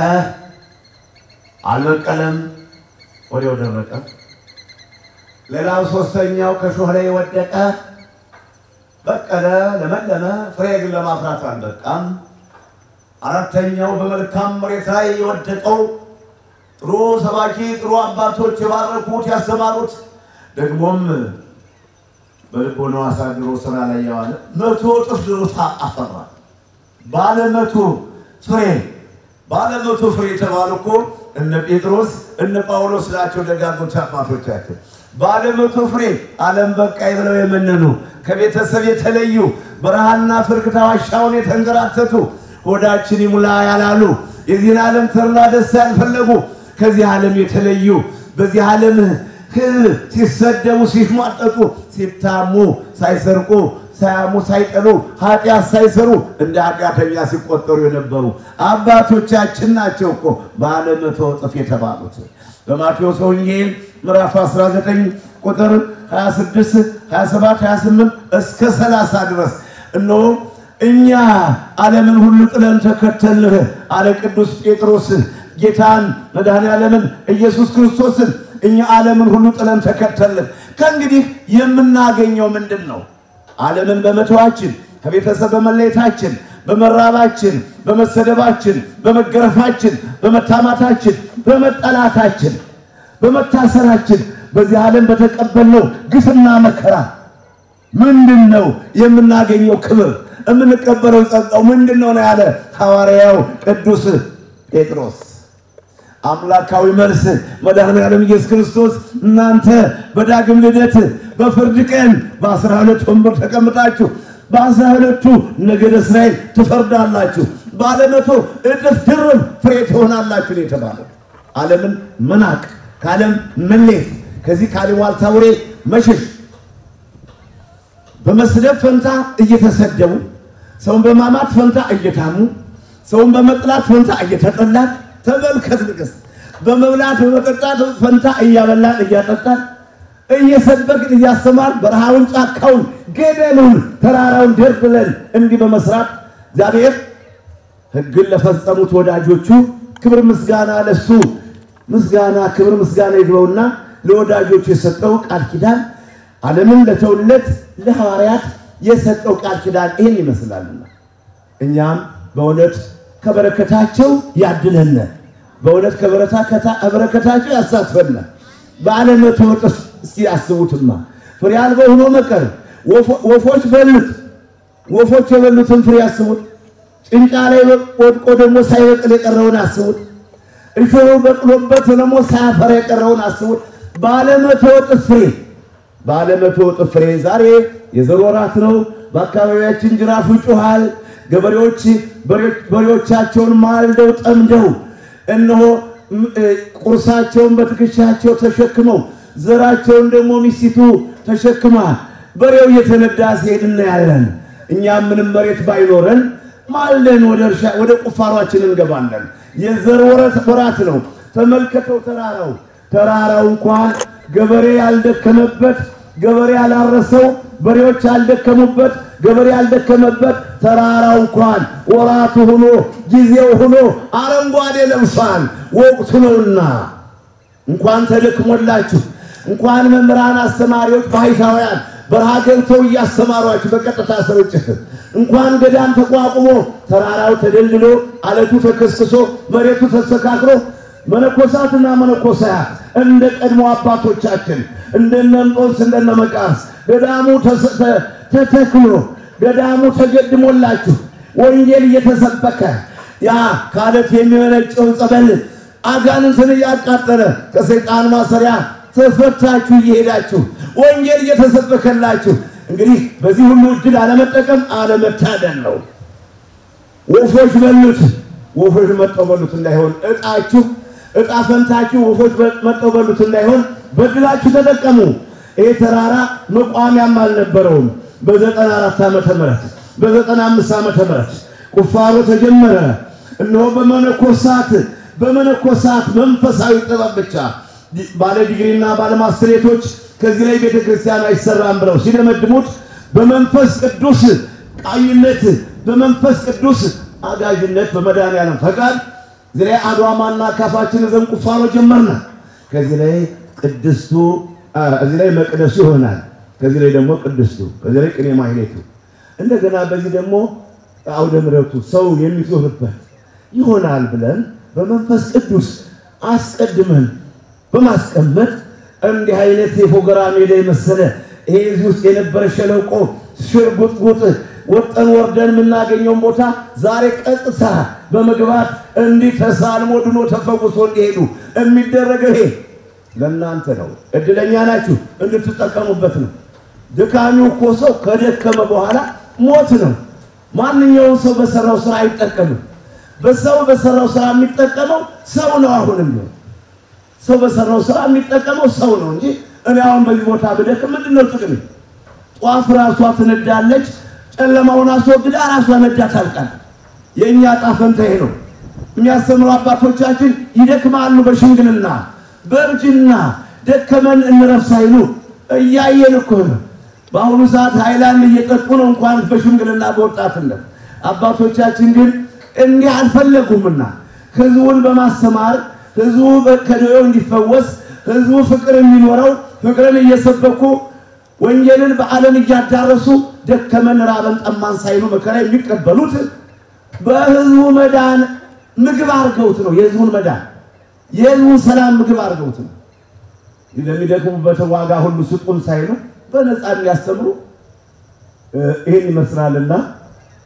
[SPEAKER 2] አልበቀለም፣ ወዲያው ደረቀ። ሌላው ሶስተኛው ከሾህ ላይ ወደቀ፣ በቀለ፣ ለመለመ፣ ፍሬ ግን ለማፍራት አልበቃም። አራተኛው በመልካም መሬት ላይ የወደቀው ጥሩ ሰባኪ ጥሩ አባቶች የባረኩት ያስተማሩት ደግሞም በልቦናው አሳድሮ ስራ ላይ የዋለ መቶ እጥፍ ድርሳ አፈራ። ባለ መቶ ፍሬ ባለ መቶ ፍሬ የተባሉ እኮ እነ ጴጥሮስ እነ ጳውሎስ ናቸው ደጋጎች አባቶቻችን። ባለ መቶ ፍሬ ዓለም በቃኝ ብለው የመነኑ ከቤተሰብ የተለዩ በረሃና ፍርክታ ዋሻውን የተንገራተቱ ሆዳችን ይሙላ ያላሉ የዚህን ዓለም ተድላ ደስታ ያልፈለጉ ከዚህ ዓለም የተለዩ በዚህ ዓለም ሕዝብ ሲሰደቡ ሲሟጠጡ ሲታሙ ሳይሰርቁ ሳያሙ ሳይጠሉ ኃጢአት ሳይሰሩ እንደ ኃጢአተኛ ሲቆጠሩ የነበሩ አባቶቻችን ናቸው እኮ ባለ መቶ እጥፍ የተባሉት። በማቴዎስ ወንጌል ምዕራፍ 19 ቁጥር 26፣ 27፣ 28 እስከ 30 ድረስ እነሆ እኛ ዓለምን ሁሉ ጥለን ተከተልህ አለ ቅዱስ ጴጥሮስ ጌታን መድኃኔ ዓለምን ኢየሱስ ክርስቶስን እኛ ዓለምን ሁሉ ጥለን ተከተልህ። ከእንግዲህ የምናገኘው ምንድን ነው? ዓለምን በመተዋችን ከቤተሰብ በመለየታችን በመራባችን፣ በመሰደባችን፣ በመገረፋችን፣ በመታማታችን፣ በመጠላታችን፣ በመታሰራችን በዚህ ዓለም በተቀበልነው ግፍና መከራ ምንድን ነው የምናገኘው ክብር? የምንቀበለው ጸጋው ምንድን ነው ነው ያለ ሐዋርያው ቅዱስ ጴጥሮስ። አምላካዊ መልስ መድኃኔዓለም ኢየሱስ ክርስቶስ እናንተ በዳግም ልደት በፍርድ ቀን በአስራ ሁለት ወንበር ተቀምጣችሁ በአስራ ሁለቱ ነገደ እስራኤል ትፈርዳላችሁ፣ ባለመቶ እጥፍ ድርብ ፍሬ ትሆናላችሁ ነው የተባለው። ዓለምን መናቅ፣ ከዓለም መሌት፣ ከዚህ ካሉባልታ ወሬ መሸሽ፣ በመስደብ ፈንታ እየተሰደቡ ሰውን በማማት ፈንታ እየታሙ ሰውን በመጥላት ፈንታ እየተጠላን ተመልከት ንቅስ በመብላት በመጠጣት ፈንታ እያበላን እያጠጣን እየሰበክን እያስተማር በረሃውን ጫካውን ገደሉን ተራራውን ደርድለን እንዲህ በመስራት እግዚአብሔር ሕግን ለፈጸሙት ወዳጆቹ ክብር ምስጋና ለሱ ምስጋና ክብር ምስጋና ይግባውና ለወዳጆቹ የሰጠው ቃል ኪዳን ዓለምን ለተውለት ለሐዋርያት የሰጠው ቃል ኪዳን ይህን ይመስላልና እኛም በእውነት ከበረከታቸው ያድለነ በእውነት ከበረከታቸው ያሳትፈነ በዓለመቶ እጥፍ እስቲ አስቡትማ ፍሬ አልባ ሆኖ መቀር ወፎች በሉት ወፎች የበሉትን ፍሬ አስቡት ጭንጫ ላይ ወድቆ ደግሞ ሳይበቅል የቀረውን አስቡት እሾሁ በቅሎበት ደግሞ ሳያፈራ የቀረውን አስቡት በዓለመቶ እጥፍ ፍሬ በዓለመቶ እጥፍ ፍሬ ዛሬ የዘር ወራት ነው በአካባቢያችን ጅራፉ ይጮሃል ገበሬዎች በሬዎቻቸውን ማልደው ጠምደው እነሆ ቁርሳቸውን በትከሻቸው ተሸክመው ዘራቸውን ደግሞ ሚስቲቱ ተሸክማ በሬው እየተነዳ ሲሄድ እናያለን። እኛም ምንም መሬት ባይኖረን ማልደን ወደ እርሻ ወደ ቁፋሯችን እንገባለን። የዘር ወራት ነው። ተመልከተው ተራራው ተራራው እንኳን ገበሬ ያልደከመበት ገበሬ ያላረሰው በሬዎች ያልደከሙበት ገበሬ ያልደከመበት ተራራው እንኳን ወራቱ ሆኖ ጊዜው ሆኖ አረንጓዴ ለብሷል። ወቅቱ ነውና እንኳን ተደክሞላችሁ እንኳን መምህራን አስተማሪዎች ባሕታውያን በረሃ ገብተው እያስተማሯችሁ በቀጥታ ስርጭት እንኳን ገዳም ተቋቁሞ ተራራው ተደልድሎ አለቱ ተከስክሶ መሬቱ ተስተካክሎ መነኮሳትና መነኮሳያት እንደ ቀድሞ አባቶቻችን እንደነ እንጦንስ እንደነ መቃርስ ገዳሙ ተተክሎ ገዳሙ ተገድሞላችሁ ወንጌል እየተሰበከ ያ ከአለት የሚመነጨውን ጸበል አጋንንትን እያቃጠለ ከሰይጣን ማሰሪያ ተፈታችሁ እየሄዳችሁ ወንጌል እየተሰበከላችሁ እንግዲህ በዚህ ሁሉ እድል አለመጠቀም አለመታደል ነው። ወፎች በሉት፣ ወፎች መጠው በሉት እንዳይሆን እጣችሁ እጣ ፈንታችሁ ወፎች መጠው በሉት እንዳይሆን በድላችሁ ተጠቀሙ። ይሄ ተራራ መቋሚያም አልነበረውም። በዘጠና አራት ዓመተ ምህረት በዘጠና አምስት ዓመተ ምህረት ቁፋሮ ተጀመረ። እነሆ በመነኮሳት በመነኮሳት መንፈሳዊ ጥበብ ብቻ ባለ ዲግሪና ባለ ማስትሬቶች ከዚህ ላይ ቤተ ክርስቲያን አይሰራም ብለው ሲደመድሙት በመንፈስ ቅዱስ ቃኝነት በመንፈስ ቅዱስ አጋዥነት በመድኃኒዓለም ፈቃድ እዚህ ላይ አድዋማና ካፋችን ዘንድ ቁፋሮ ጀመርና ከዚህ ላይ ቅድስቱ እዚህ ላይ መቅደሱ ይሆናል። ከዚህ ላይ ደግሞ ቅድስቱ፣ ከዚህ ላይ ቅኔ ማህሌቱ፣ እንደገና በዚህ ደግሞ አውደ ምሕረቱ ሰው የሚዞርበት ይሆናል ብለን በመንፈስ ቅዱስ አስቀድመን በማስቀመጥ እንዲህ አይነት የፎገራ ሜዳ የመሰለ ይሄ እዚህ ውስጥ የነበረ ሸለቆ ሽርጉጥጉጥ ወጠን ወርደን የምናገኘውን ቦታ ዛሬ ቀጥታ በመግባት እንዲህ ተሳልሞ ድኖ ተፈውሶ እንዲሄዱ የሚደረገው ይሄ ለእናንተ ነው። እድለኛ ናችሁ፣ እንድትጠቀሙበት ነው። ድካሚው እኮ ሰው ከደከመ በኋላ ሞት ነው። ማንኛውም ሰው በሰራው ስራ አይጠቀምም። በሰው በሰራው ስራ የሚጠቀመው ሰው ነው። አሁንም ነው ሰው በሰራው ስራ የሚጠቀመው ሰው ነው እንጂ እኔ አሁን በዚህ ቦታ ብደክም ምንድን ነው ጥቅም? ጧፍ ራሷ ትነዳለች፣ ጨለማውን አስወግዳ ራሷ ነዳ ታልቃለች። የእኛ ዕጣ ፈንታ ይሄ ነው። የሚያስተምሩ አባቶቻችን ይደክማሉ በሽምግልና በእርጅና ደከመን እንረፍ ሳይሉ እያየን እኮ ነው። በአሁኑ ሰዓት ሃይላንድ እየጠጡ ነው እንኳን በሽምግልና በወጣትነት። አባቶቻችን ግን እንዲህ አልፈለጉምና ህዝቡን በማስተማር ህዝቡ ከደዌው እንዲፈወስ ህዝቡ ፍቅር እንዲኖረው ፍቅርን እየሰበኩ ወንጌልን በዓለም እያዳረሱ ደከመን ራበን ጠማን ሳይሉ መከራ የሚቀበሉት በህዝቡ መዳን ምግብ አድርገውት ነው። የህዝቡን መዳን የህዝቡን ሰላም ምግብ አድርገውት ነው። ለሚደክሙበት ዋጋ ሁሉ ስጡን ሳይሉ በነፃ የሚያስተምሩ ይህን ይመስላልና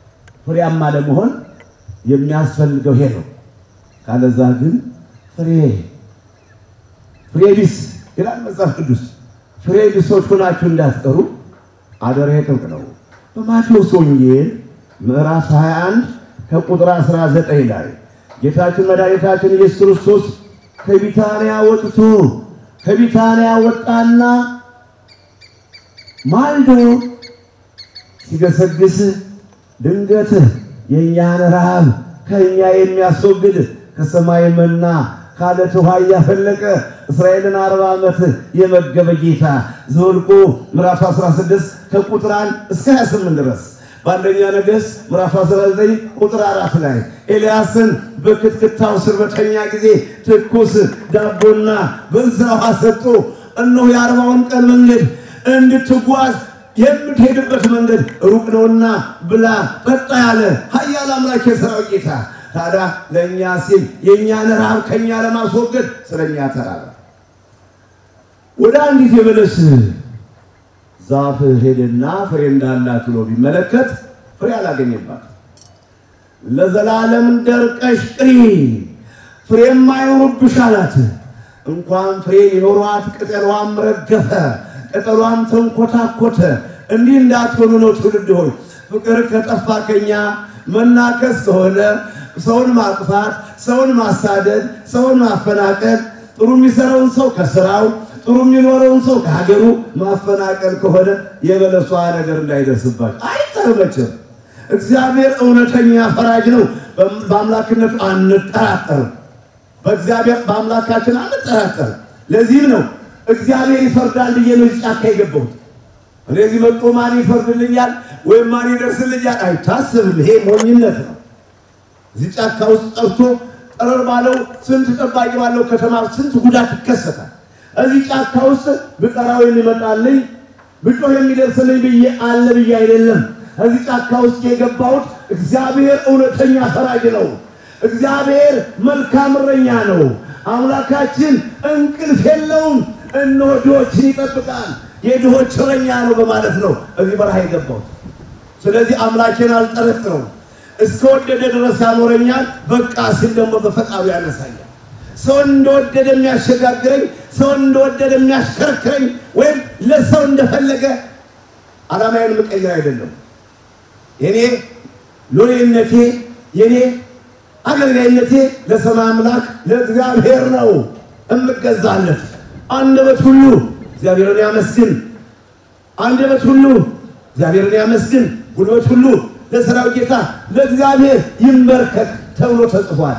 [SPEAKER 2] ፍሬያማ ለመሆን የሚያስፈልገው ይሄ ነው። ካለዛ ግን ፍሬ ፍሬ ቢስ ይላል መጽሐፍ ቅዱስ። ፍሬ ቢሶች ሆናችሁ እንዳትቀሩ አደራ ጥብቅ ነው። በማቴዎስ ወንጌል ምዕራፍ 21 ከቁጥር 19 ላይ ጌታችን መድኃኒታችን ኢየሱስ ክርስቶስ ከቢታንያ ወጥቶ ከቢታንያ ወጣና ማልዶ ሲገሰግስ ድንገት የእኛን ረሃብ ከእኛ የሚያስወግድ ከሰማይ መና ካለት ውሃ እያፈለቀ እስራኤልን አርባ ዓመት የመገበ ጌታ ዘኍልቍ ምዕራፍ 16 ከቁጥር 1 እስከ 28 ድረስ በአንደኛ ነገሥት ምዕራፍ 19 ቁጥር አራት ላይ ኤልያስን በክትክታው ስር በተኛ ጊዜ ትኩስ ዳቦና በዛ ውሃ ሰጥቶ እነሆ የአርባውን ቀን መንገድ እንድትጓዝ የምትሄድበት መንገድ ሩቅ ነውና ብላ ጠጣ ያለ ኃያል አምላክ የሠራዊት ጌታ ታዲያ ለእኛ ሲል የእኛን ረሃብ ከእኛ ለማስወገድ ስለኛ ተራበ። ወደ አንዲት የበለስ ዛፍ ሄደና ፍሬ እንዳላት ብሎ ቢመለከት ፍሬ አላገኘባት። ለዘላለም ደርቀሽ ቅሪ ፍሬም አይኖርብሽ አላት። እንኳን ፍሬ ሊኖሯት ቅጠሏም ረገፈ፣ ቅጠሏም ተንኮታኮተ። እንዲህ እንዳትሆኑ ነው ትውልድ ሆይ ፍቅር ከጠፋ ከኛ መናከስ ከሆነ ሰውን ማጥፋት፣ ሰውን ማሳደድ፣ ሰውን ማፈናቀል፣ ጥሩ የሚሰራውን ሰው ከስራው ጥሩ የሚኖረውን ሰው ከሀገሩ ማፈናቀል ከሆነ የበለሷ ነገር እንዳይደርስባቸው አይቀርመችም። እግዚአብሔር እውነተኛ ፈራጅ ነው። በአምላክነቱ አንጠራጠርም። በእግዚአብሔር በአምላካችን አንጠራጠርም። ለዚህም ነው እግዚአብሔር ይፈርዳል ብዬ ነው ጫካ የገባሁት። እነዚህ መጥቶ ማን ይፈርድልኛል ወይም ማን ይደርስልኛል አይታስብም። ይሄ ሞኝነት ነው። እዚህ ጫካ ውስጥ ጠርቶ ጠረር ባለው ስንት ጠባቂ ባለው ከተማ ስንት ጉዳት ይከሰታል። እዚህ ጫካ ውስጥ ብጠራው የሚመጣልኝ ብጮህ የሚደርስልኝ ብዬ አለ ብዬ አይደለም። እዚህ ጫካ ውስጥ የገባሁት እግዚአብሔር እውነተኛ ፈራጅ ነው። እግዚአብሔር መልካም እረኛ ነው። አምላካችን እንቅልፍ የለውም። እነሆ ድሆችን ይጠብቃል። የድሆች እረኛ ነው በማለት ነው እዚህ በረሃ የገባሁት። ስለዚህ አምላኬን አልጠረጥረውም። እስከወደደ ድረስ ያኖረኛል። በቃ ሲል ደግሞ በፈቃዱ ያነሳኛል። ሰውን እንደወደደ የሚያሸጋግረኝ፣ ሰውን እንደወደደ የሚያሽከረክረኝ ወይም ለሰው እንደፈለገ ዓላማዬን የምቀይር አይደለም። የኔ ሎሌነቴ የኔ አገልጋይነቴ ለሰማይ አምላክ ለእግዚአብሔር ነው እምገዛለት። አንደበት ሁሉ እግዚአብሔርን ያመስግን፣ አንደበት ሁሉ እግዚአብሔርን ያመስግን፣ ጉልበት ሁሉ ለሰራዊት ጌታ ለእግዚአብሔር ይንበርከክ ተብሎ ተጽፏል።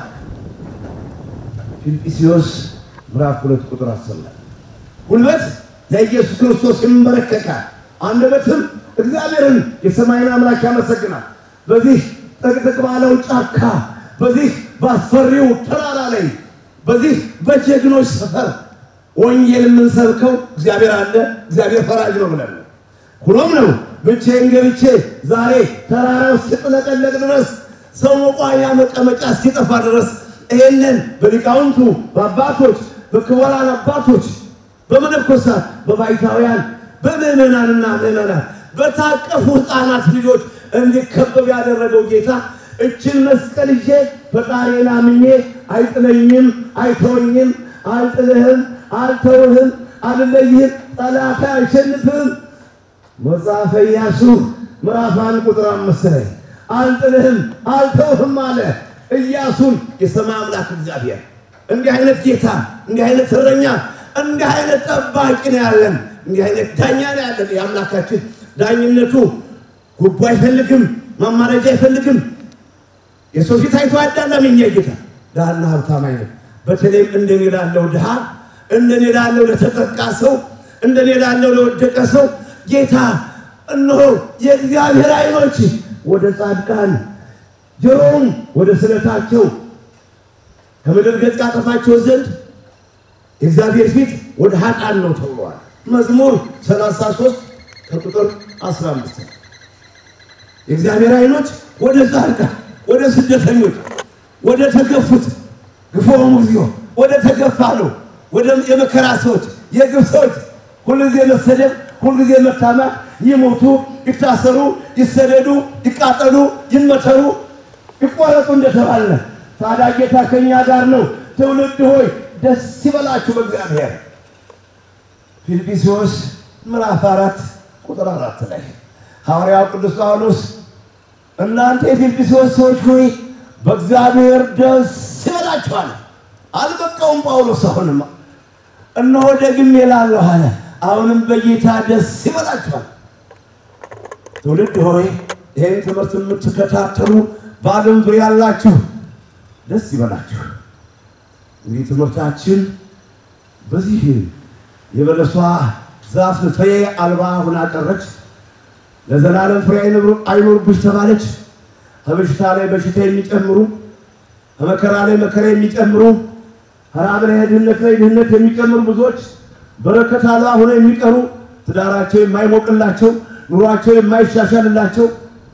[SPEAKER 2] ፊልጵስዩስ ምዕራፍ ሁለት ቁጥር አስር ላይ ጉልበት ለኢየሱስ ክርስቶስ ይንበረከካል፣ አንደበትም እግዚአብሔርን የሰማይን አምላክ ያመሰግናል። በዚህ ጥቅጥቅ ባለው ጫካ፣ በዚህ ባስፈሪው ተራራ ላይ፣ በዚህ በጀግኖች ሰፈር ወንጌል የምንሰብከው እግዚአብሔር አለ፣ እግዚአብሔር ፈራጅ ነው ብለን ነው። ሁኖም ነው ብቻዬን ገብቼ ዛሬ ተራራው እስኪጥለቀለቅ ድረስ ሰው መቋያ መቀመጫ እስኪጠፋ ድረስ ይሄንን በሊቃውንቱ በአባቶች በክቡራን አባቶች በመነኮሳት በባይታውያን በምዕመናንና ምዕመናን በታቀፉ ሕፃናት ልጆች እንዲከበብ ያደረገው ጌታ እችን መስቀል ይዤ ፈጣሪን አምኜ አይጥለኝም፣ አይተወኝም፣ አልጥልህም፣ አልተውህም፣ አልለይህም፣ ጠላት አይሸንፍህም መጽሐፈ ኢያሱ ምዕራፍ አንድ ቁጥር አምስት ላይ አልጥልህም አልተውህም አለ ኢያሱን የሰማይ አምላክ እግዚአብሔር። እንዲህ አይነት ጌታ፣ እንዲህ አይነት እረኛ፣ እንዲህ አይነት ጠባቂ ነው ያለን። እንዲህ አይነት ዳኛ ነው ያለን። የአምላካችን ዳኝነቱ ጉቦ አይፈልግም፣ ማማረጃ አይፈልግም። የሰው ፊት አይቶ አዳላም የኛ ጌታ ድሃና ሀብታም አይነት በተለይም እንደኔ ላለው ድሃ እንደኔ ላለው ለተጠቃ ሰው እንደኔ ላለው ለወደቀ ሰው ጌታ እነሆ የእግዚአብሔር ዓይኖች ወደ ጻድቃን ጆሮውም ወደ ስለታቸው ከምድር ገጽ ያጠፋቸው ዘንድ የእግዚአብሔር ፊት ወደ ኃጥአን ነው ተብሏል። መዝሙር 33 ከቁጥር 15 የእግዚአብሔር ዓይኖች ወደ ጻድቃን፣ ወደ ስደተኞች፣ ወደ ተገፉት ግፎሙ እግዚኦ ወደ ተገፋ ነው ወደ የመከራ ሰዎች የግፍ ሰዎች ሁልጊዜ መሰደብ ሁልጊዜ መታማት ይሞቱ፣ ይታሰሩ፣ ይሰደዱ፣ ይቃጠሉ፣ ይመተሩ፣ ይቆረጡ እንደተባለ ታዲያ ጌታ ከእኛ ጋር ነው። ትውልድ ሆይ ደስ ይበላችሁ በእግዚአብሔር። ፊልጵስዩስ ምዕራፍ አራት ቁጥር አራት ላይ ሐዋርያው ቅዱስ ጳውሎስ እናንተ የፊልጵስዩስ ሰዎች ሆይ በእግዚአብሔር ደስ ይበላችኋል። አልበቃውም ጳውሎስ አሁንማ እነሆ ደግሜ እላለሁ አለ። አሁንም በጌታ ደስ ይበላችኋል። ትውልድ ሆይ ይህን ትምህርት የምትከታተሉ በዓለም ዙሪያ ያላችሁ ደስ ይበላችሁ። እንግዲህ ትምህርታችን በዚህ የበለሷ ዛፍ ፍሬ አልባ ሁና ቀረች። ለዘላለም ፍሬ አይኖርብሽ ተባለች። ከበሽታ ላይ በሽታ የሚጨምሩ ከመከራ ላይ መከራ የሚጨምሩ ከራብ ላይ ድህነት ላይ ድህነት የሚጨምሩ ብዙዎች በረከት አልባ ሆነው የሚቀሩ ትዳራቸው የማይሞቅላቸው ኑሯቸው የማይሻሻልላቸው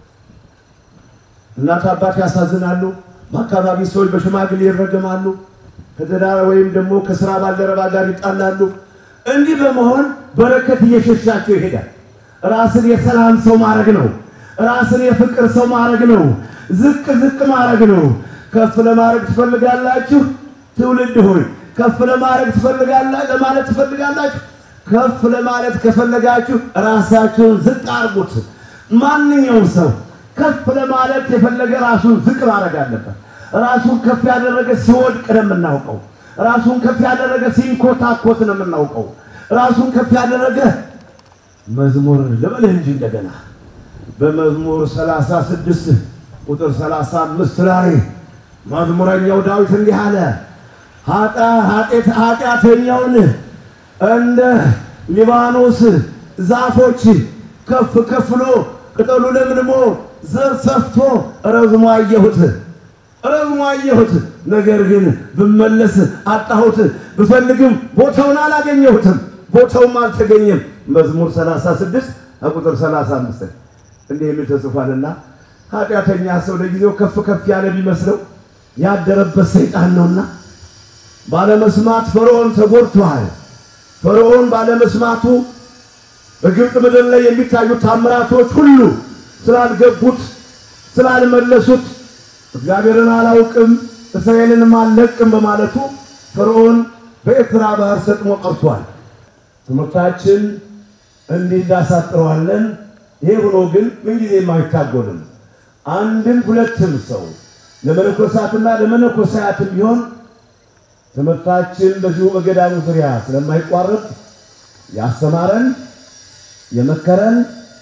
[SPEAKER 2] እናት አባት ያሳዝናሉ። በአካባቢ ሰዎች በሽማግሌ ይረገማሉ። ከትዳር ወይም ደግሞ ከስራ ባልደረባ ጋር ይጣላሉ። እንዲህ በመሆን በረከት እየሸሻቸው ይሄዳል። ራስን የሰላም ሰው ማድረግ ነው። ራስን የፍቅር ሰው ማድረግ ነው። ዝቅ ዝቅ ማድረግ ነው። ከፍ ለማድረግ ትፈልጋላችሁ? ትውልድ ሆይ ከፍ ለማድረግ ትፈልጋላችሁ ለማለት ትፈልጋላችሁ? ከፍ ለማለት ከፈለጋችሁ ራሳችሁን ዝቅ አድርጉት። ማንኛውም ሰው ከፍ ለማለት የፈለገ ራሱን ዝቅ ማድረግ አለበት። ራሱን ከፍ ያደረገ ሲወድቅ ነው የምናውቀው። ራሱን ከፍ ያደረገ ሲንኮታኮት ነው የምናውቀው። ራሱን ከፍ ያደረገ መዝሙር ልበልህ እንጂ እንደገና በመዝሙር 36 ቁጥር 35 ላይ መዝሙረኛው ዳዊት እንዲህ አለ፣ ኃጢአተኛውን እንደ ሊባኖስ ዛፎች ከፍ ከፍሎ ቅጠሉ ለምልሞ ዘር ሰፍቶ ረዝሞ አየሁት ረዝሞ አየሁት። ነገር ግን ብመለስ አጣሁት፣ ብፈልግም ቦታውን አላገኘሁትም፣ ቦታውም አልተገኘም። መዝሙር 36 ቁጥር 35 እንዲህ የሚል ተጽፏልና ኃጢአተኛ ሰው ለጊዜው ከፍ ከፍ ያለ ቢመስለው ያደረበት ሰይጣን ነውና ባለመስማት ፈርዖን ተጎድቷል። ፈርዖን ባለመስማቱ በግብፅ ምድር ላይ የሚታዩት ታምራቶች ሁሉ ስላልገቡት ስላልመለሱት እግዚአብሔርን አላውቅም እስራኤልንም አልለቅም በማለቱ ፈርዖን በኤርትራ ባህር ሰጥሞ ቀርቷል። ትምህርታችን እንዲህ እንዳሳጥረዋለን። ይሄ ሆኖ ግን ምንጊዜም አይታጎልም። አንድም ሁለትም ሰው ለመነኮሳትና ለመነኮሳያትም ቢሆን ትምህርታችን በዚሁ በገዳሙ ዙሪያ ስለማይቋረጥ ያስተማረን የመከረን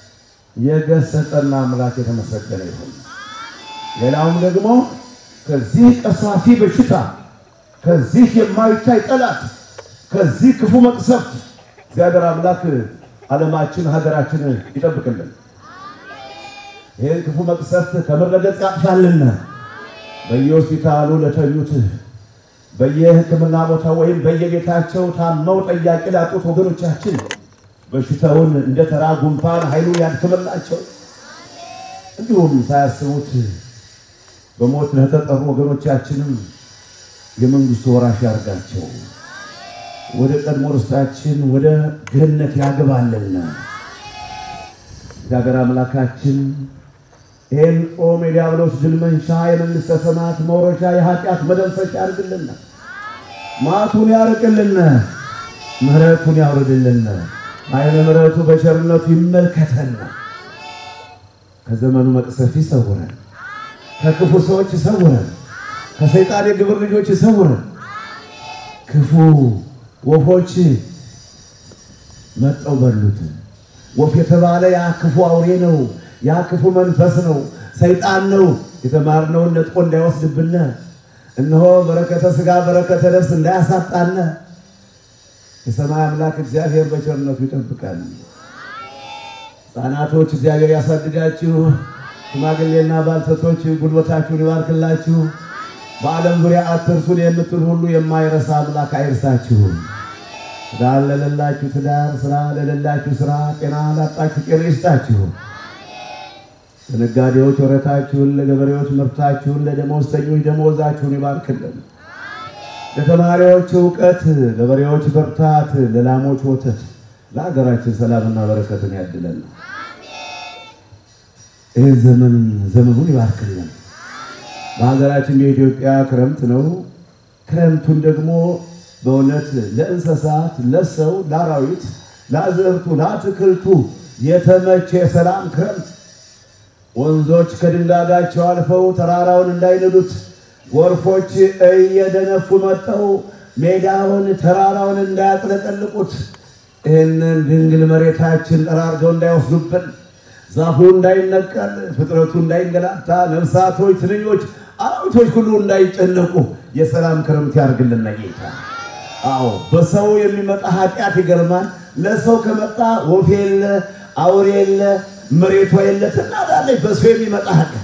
[SPEAKER 2] የገሰጸና አምላክ የተመሰገነ ይሁን። ሌላውም ደግሞ ከዚህ ቀሳፊ በሽታ ከዚህ የማይታይ ጠላት ከዚህ ክፉ መቅሰፍት እግዚአብሔር አምላክ ዓለማችን ሀገራችን ይጠብቅልን። ይህን ክፉ መቅሰፍት ከመረገጥ ያጥፋልን። በየሆስፒታሉ ለተኙት በየሕክምና ቦታ ወይም በየቤታቸው ታመው ጠያቂ ላጡት ወገኖቻችን በሽታውን እንደ ተራ ጉንፋን ኃይሉን ያድክምላቸው። እንዲሁም ሳያስቡት በሞት ለተጠሩ ወገኖቻችንም የመንግስቱ ወራሽ ያርጋቸው። ወደ ቀድሞ ርስታችን ወደ ገነት ያግባልን። እግዚአብሔር አምላካችን ይህን ጾም የዲያብሎስ ድል መንሻ የመንግሥተ ሰማያት መውረሻ የኃጢአት መደምሰሻ ያርግልን። ማቱን ያርቅልን። ምሕረቱን ያውርድልን። አይነ ምሕረቱ በቸርነቱ ይመልከተን። ከዘመኑ መቅሰፍ ይሰውረን። ከክፉ ሰዎች ይሰውረን። ከሰይጣን የግብር ልጆች ይሰውረን። ክፉ ወፎች መጠው በሉት። ወፍ የተባለ ያ ክፉ አውሬ ነው። ያ ክፉ መንፈስ ነው፣ ሰይጣን ነው። የተማርነውን ነጥቆ እንዳይወስድብን እነሆ በረከተ ሥጋ በረከተ ነፍስ እንዳያሳጣን የሰማይ አምላክ እግዚአብሔር በቸርነቱ ይጠብቃል። ሕፃናቶች እግዚአብሔር ያሳድጋችሁ። ሽማግሌና ባልቴቶች ጉልበታችሁን ይባርክላችሁ። በዓለም ዙሪያ አትርሱን የምትል ሁሉ የማይረሳ አምላክ አይርሳችሁ። ትዳር ለሌላችሁ ትዳር፣ ስራ ለሌላችሁ ስራ፣ ጤና ላጣችሁ ጤና ይስጣችሁ። ለነጋዴዎች ወረታችሁን፣ ለገበሬዎች ምርታችሁን፣ ለደመወዝተኞች ደመወዛችሁን ይባርክልን። ለተማሪዎች እውቀት፣ ለበሬዎች ብርታት፣ ለላሞች ወተት፣ ለሀገራችን ሰላምና በረከትን ያድለን። ይህ ዘመን ዘመኑን ይባርክልን። በሀገራችን የኢትዮጵያ ክረምት ነው። ክረምቱን ደግሞ በእውነት ለእንስሳት፣ ለሰው፣ ለአራዊት፣ ለአዝርቱ፣ ለአትክልቱ የተመቸ የሰላም ክረምት ወንዞች ከድንጋጋቸው አልፈው ተራራውን እንዳይንዱት ጎርፎች እየደነፉ መጠው ሜዳውን ተራራውን እንዳያጥለቀልቁት ይህንን ድንግል መሬታችን ጠራርገው እንዳይወስዱብን ዛፉ እንዳይነቀል ፍጥረቱ እንዳይንገላታ ነፍሳቶች፣ ትንኞች፣ አራዊቶች ሁሉ እንዳይጨነቁ የሰላም ክረምት ያርግልን ጌታ። አዎ በሰው የሚመጣ ኃጢአት ይገርማል። ለሰው ከመጣ ወፍ የለ አውሬ የለ መሬቷ የለ ትናዳለች። በሰው የሚመጣ ኃጢአት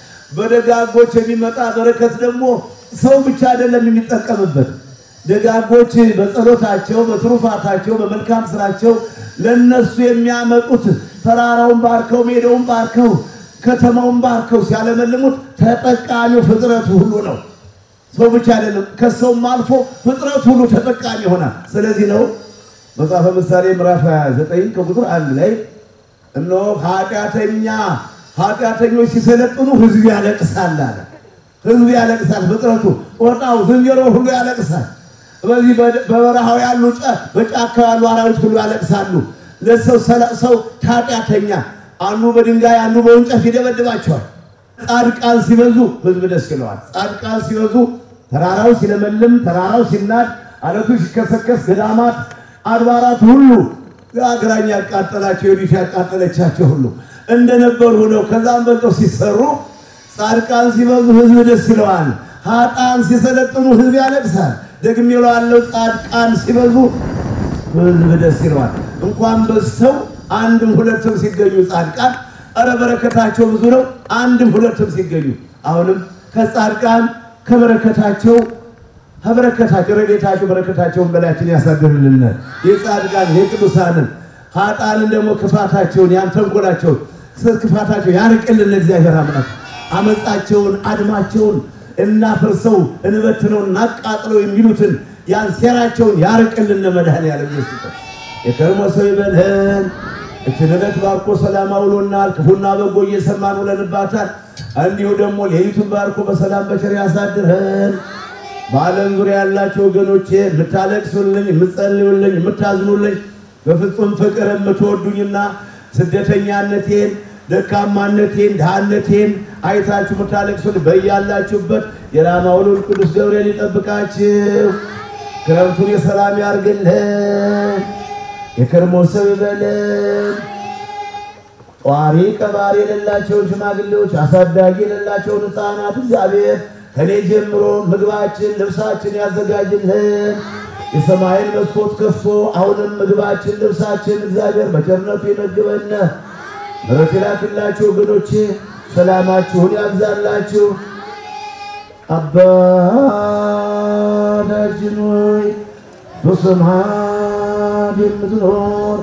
[SPEAKER 2] በደጋጎች የሚመጣ በረከት ደግሞ ሰው ብቻ አይደለም የሚጠቀምበት። ደጋጎች በጸሎታቸው፣ በትሩፋታቸው፣ በመልካም ስራቸው ለነሱ የሚያመጡት ተራራውን ባርከው፣ ሜዳውን ባርከው፣ ከተማውን ባርከው ሲያለመልሙት ተጠቃሚው ፍጥረቱ ሁሉ ነው። ሰው ብቻ አይደለም፣ ከሰውም አልፎ ፍጥረቱ ሁሉ ተጠቃሚ ይሆናል። ስለዚህ ነው መጽሐፈ ምሳሌ ምዕራፍ 29 ከቁጥር አንድ ላይ እነሆ ኃጢአተኛ ኃጢአተኞች ሲሰለጥኑ ሕዝብ ያለቅሳል አለ። ሕዝብ ያለቅሳል። ፍጥረቱ ጦጣው፣ ዝንጀሮ ሁሉ ያለቅሳል። በዚህ በበረሃው ያሉ በጫካ ያሉ አራዊት ሁሉ ያለቅሳሉ። ለሰው ሰው ኃጢአተኛ አንዱ በድንጋይ አንዱ በእንጨት ይደበድባቸዋል። ጻድቃን ሲበዙ ሕዝብ ደስ ይለዋል። ጻድቃን ሲበዙ ተራራው ሲለመልም፣ ተራራው ሲናድ፣ አለቱ ሲከሰከስ፣ ገዳማት አድባራት ሁሉ አግራኝ ያቃጠላቸው የዲት ያቃጠለቻቸው ሁሉ እንደነበሩ ሆነው ከዛም በልጠው ሲሰሩ ጻድቃን ሲበዙ ሕዝብ ደስ ይለዋል። ኃጥአን ሲሰለጥኑ ሕዝብ ያለቅሳል። ደግሜ እለዋለሁ፣ ጻድቃን ሲበዙ ሕዝብ ደስ ይለዋል። እንኳን በዝተው አንድም ሁለትም ሲገኙ ጻድቃን እረ በረከታቸው ብዙ ነው። አንድም ሁለትም ሲገኙ አሁንም ከጻድቃን ከበረከታቸው ከበረከታቸው ረድኤታቸው በረከታቸውን በላያችን ያሳድርልን። የጻድቃን የቅዱሳንን ኃጥአንን ደግሞ ክፋታቸውን ያን ተንኮላቸውን ክፋታቸው ያርቅልን እግዚአብሔር አምላክ አመፃቸውን አድማቸውን እናፍርሰው እንበትነው እናቃጥለው የሚሉትን ያን ሴራቸውን ያርቅልን። መድኃኔዓለም ኢየሱስ የከርሞ ሰው ይበልህን። እችን ዕለት ባርኮ ሰላም አውሎናል። ክፉና በጎ እየሰማን ውለንባታል። እንዲሁ ደግሞ ሌሊቱን ባርኮ በሰላም በቸር ያሳድርህን። በዓለም ዙሪያ ያላቸው ወገኖቼ የምታለቅሱልኝ፣ የምትጸልዩልኝ፣ የምታዝኑልኝ በፍጹም ፍቅር የምትወዱኝና ስደተኛነቴን ደካማነቴን ድሃነቴን አይታችሁ የምታለቅሱልኝ በያላችሁበት የራማው ልዑል ቅዱስ ገብርኤል ይጠብቃችሁ። ክረምቱን የሰላም ያርግልን። የከርሞ ሰው ይበልን። ጧሪ ቀባሪ የሌላቸውን ሽማግሌዎች፣ አሳዳጊ የሌላቸውን ሕፃናት እግዚአብሔር ከኔ ጀምሮ ምግባችን ልብሳችን ያዘጋጅልን። የሰማይን መስኮት ከፍቶ አሁንም ምግባችን ልብሳችን እግዚአብሔር በቸርነቱ ይመግበን። ምሕረት ይላክላችሁ ወገኖቼ፣ ሰላማችሁን ያብዛላችሁ። አባታችን ሆይ በሰማያት የምትኖር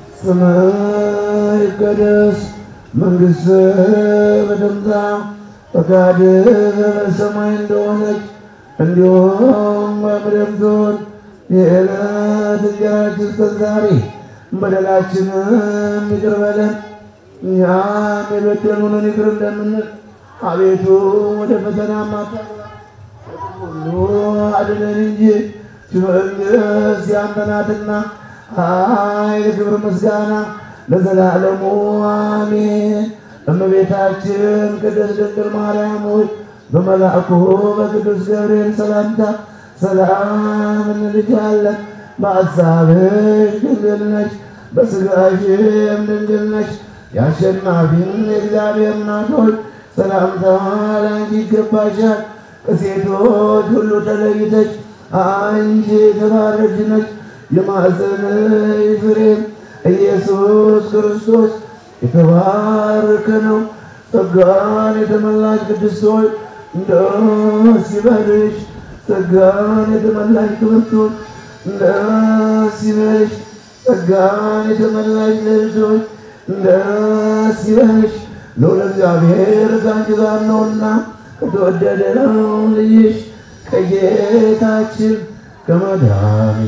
[SPEAKER 2] ስምህ ይቀደስ፣ መንግሥትህ በትምጣ ፈቃድህ በሰማይ እንደሆነች እንዲሁም በምድር ትሁን። የዕለት እንጀራችንን ስጠን ዛሬ፣ በደላችንን ይቅር በለን እኛም የበደሉንን ይቅር እንደምንል፣ አቤቱ ወደ ፈተና አታግባን ሁሉ አድነን እንጂ መንግሥት ያንተ ናትና ኃይል፣ ክብር፣ ምስጋና ለዘላለሙ አሜን። እመቤታችን ቅድስት ድንግል ማርያም ሆይ በመልአኩ በቅዱስ ገብርኤል ሰላምታ ሰላም እንልሻለን። በአሳብሽ ድንግል ነሽ፣ በሥጋሽም ድንግል ነሽ። የአሸናፊን የእግዚአብሔር እናት ሆይ ሰላምታ ለአንቺ ይገባሻል። ከሴቶች ሁሉ ተለይተሽ አንቺ የተባረክሽ ነሽ። የማኅፀንሽ ፍሬም ኢየሱስ ክርስቶስ የተባረከ ነው። ጸጋን የተመላሽ ቅድስት ሆይ ደስ ይበልሽ። ጸጋን የተመላሽ ክብርት ሆይ ደስ ይበልሽ። ጸጋን የተመላሽ ልዕልት ሆይ ደስ ይበልሽ። ልዑል እግዚአብሔር ከአንቺ ጋር ነውና ከተወደደው ልጅሽ ከጌታችን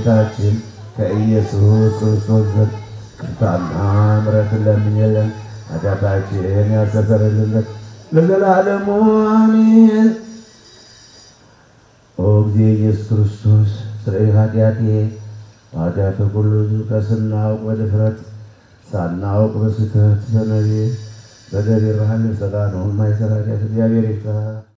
[SPEAKER 2] ከመድኃኒታችን ከኢየሱስ ክርስቶስ ዘንድ ይቅርታና ምሕረትን ለምኝልን ኃጢአታችን ያስተሰርይልን ለዘላለሙ አሜን። ኦ ጊዜ ኢየሱስ ክርስቶስ ስርይ ኃጢአቴ ኃጢአት ሁሉ ከስናውቅ በድፍረት ሳናውቅ በስህተት በነቢብ በደቢር ባህል ሰጋ ነው ማይሰራ ኃጢአት እግዚአብሔር ይፍታ።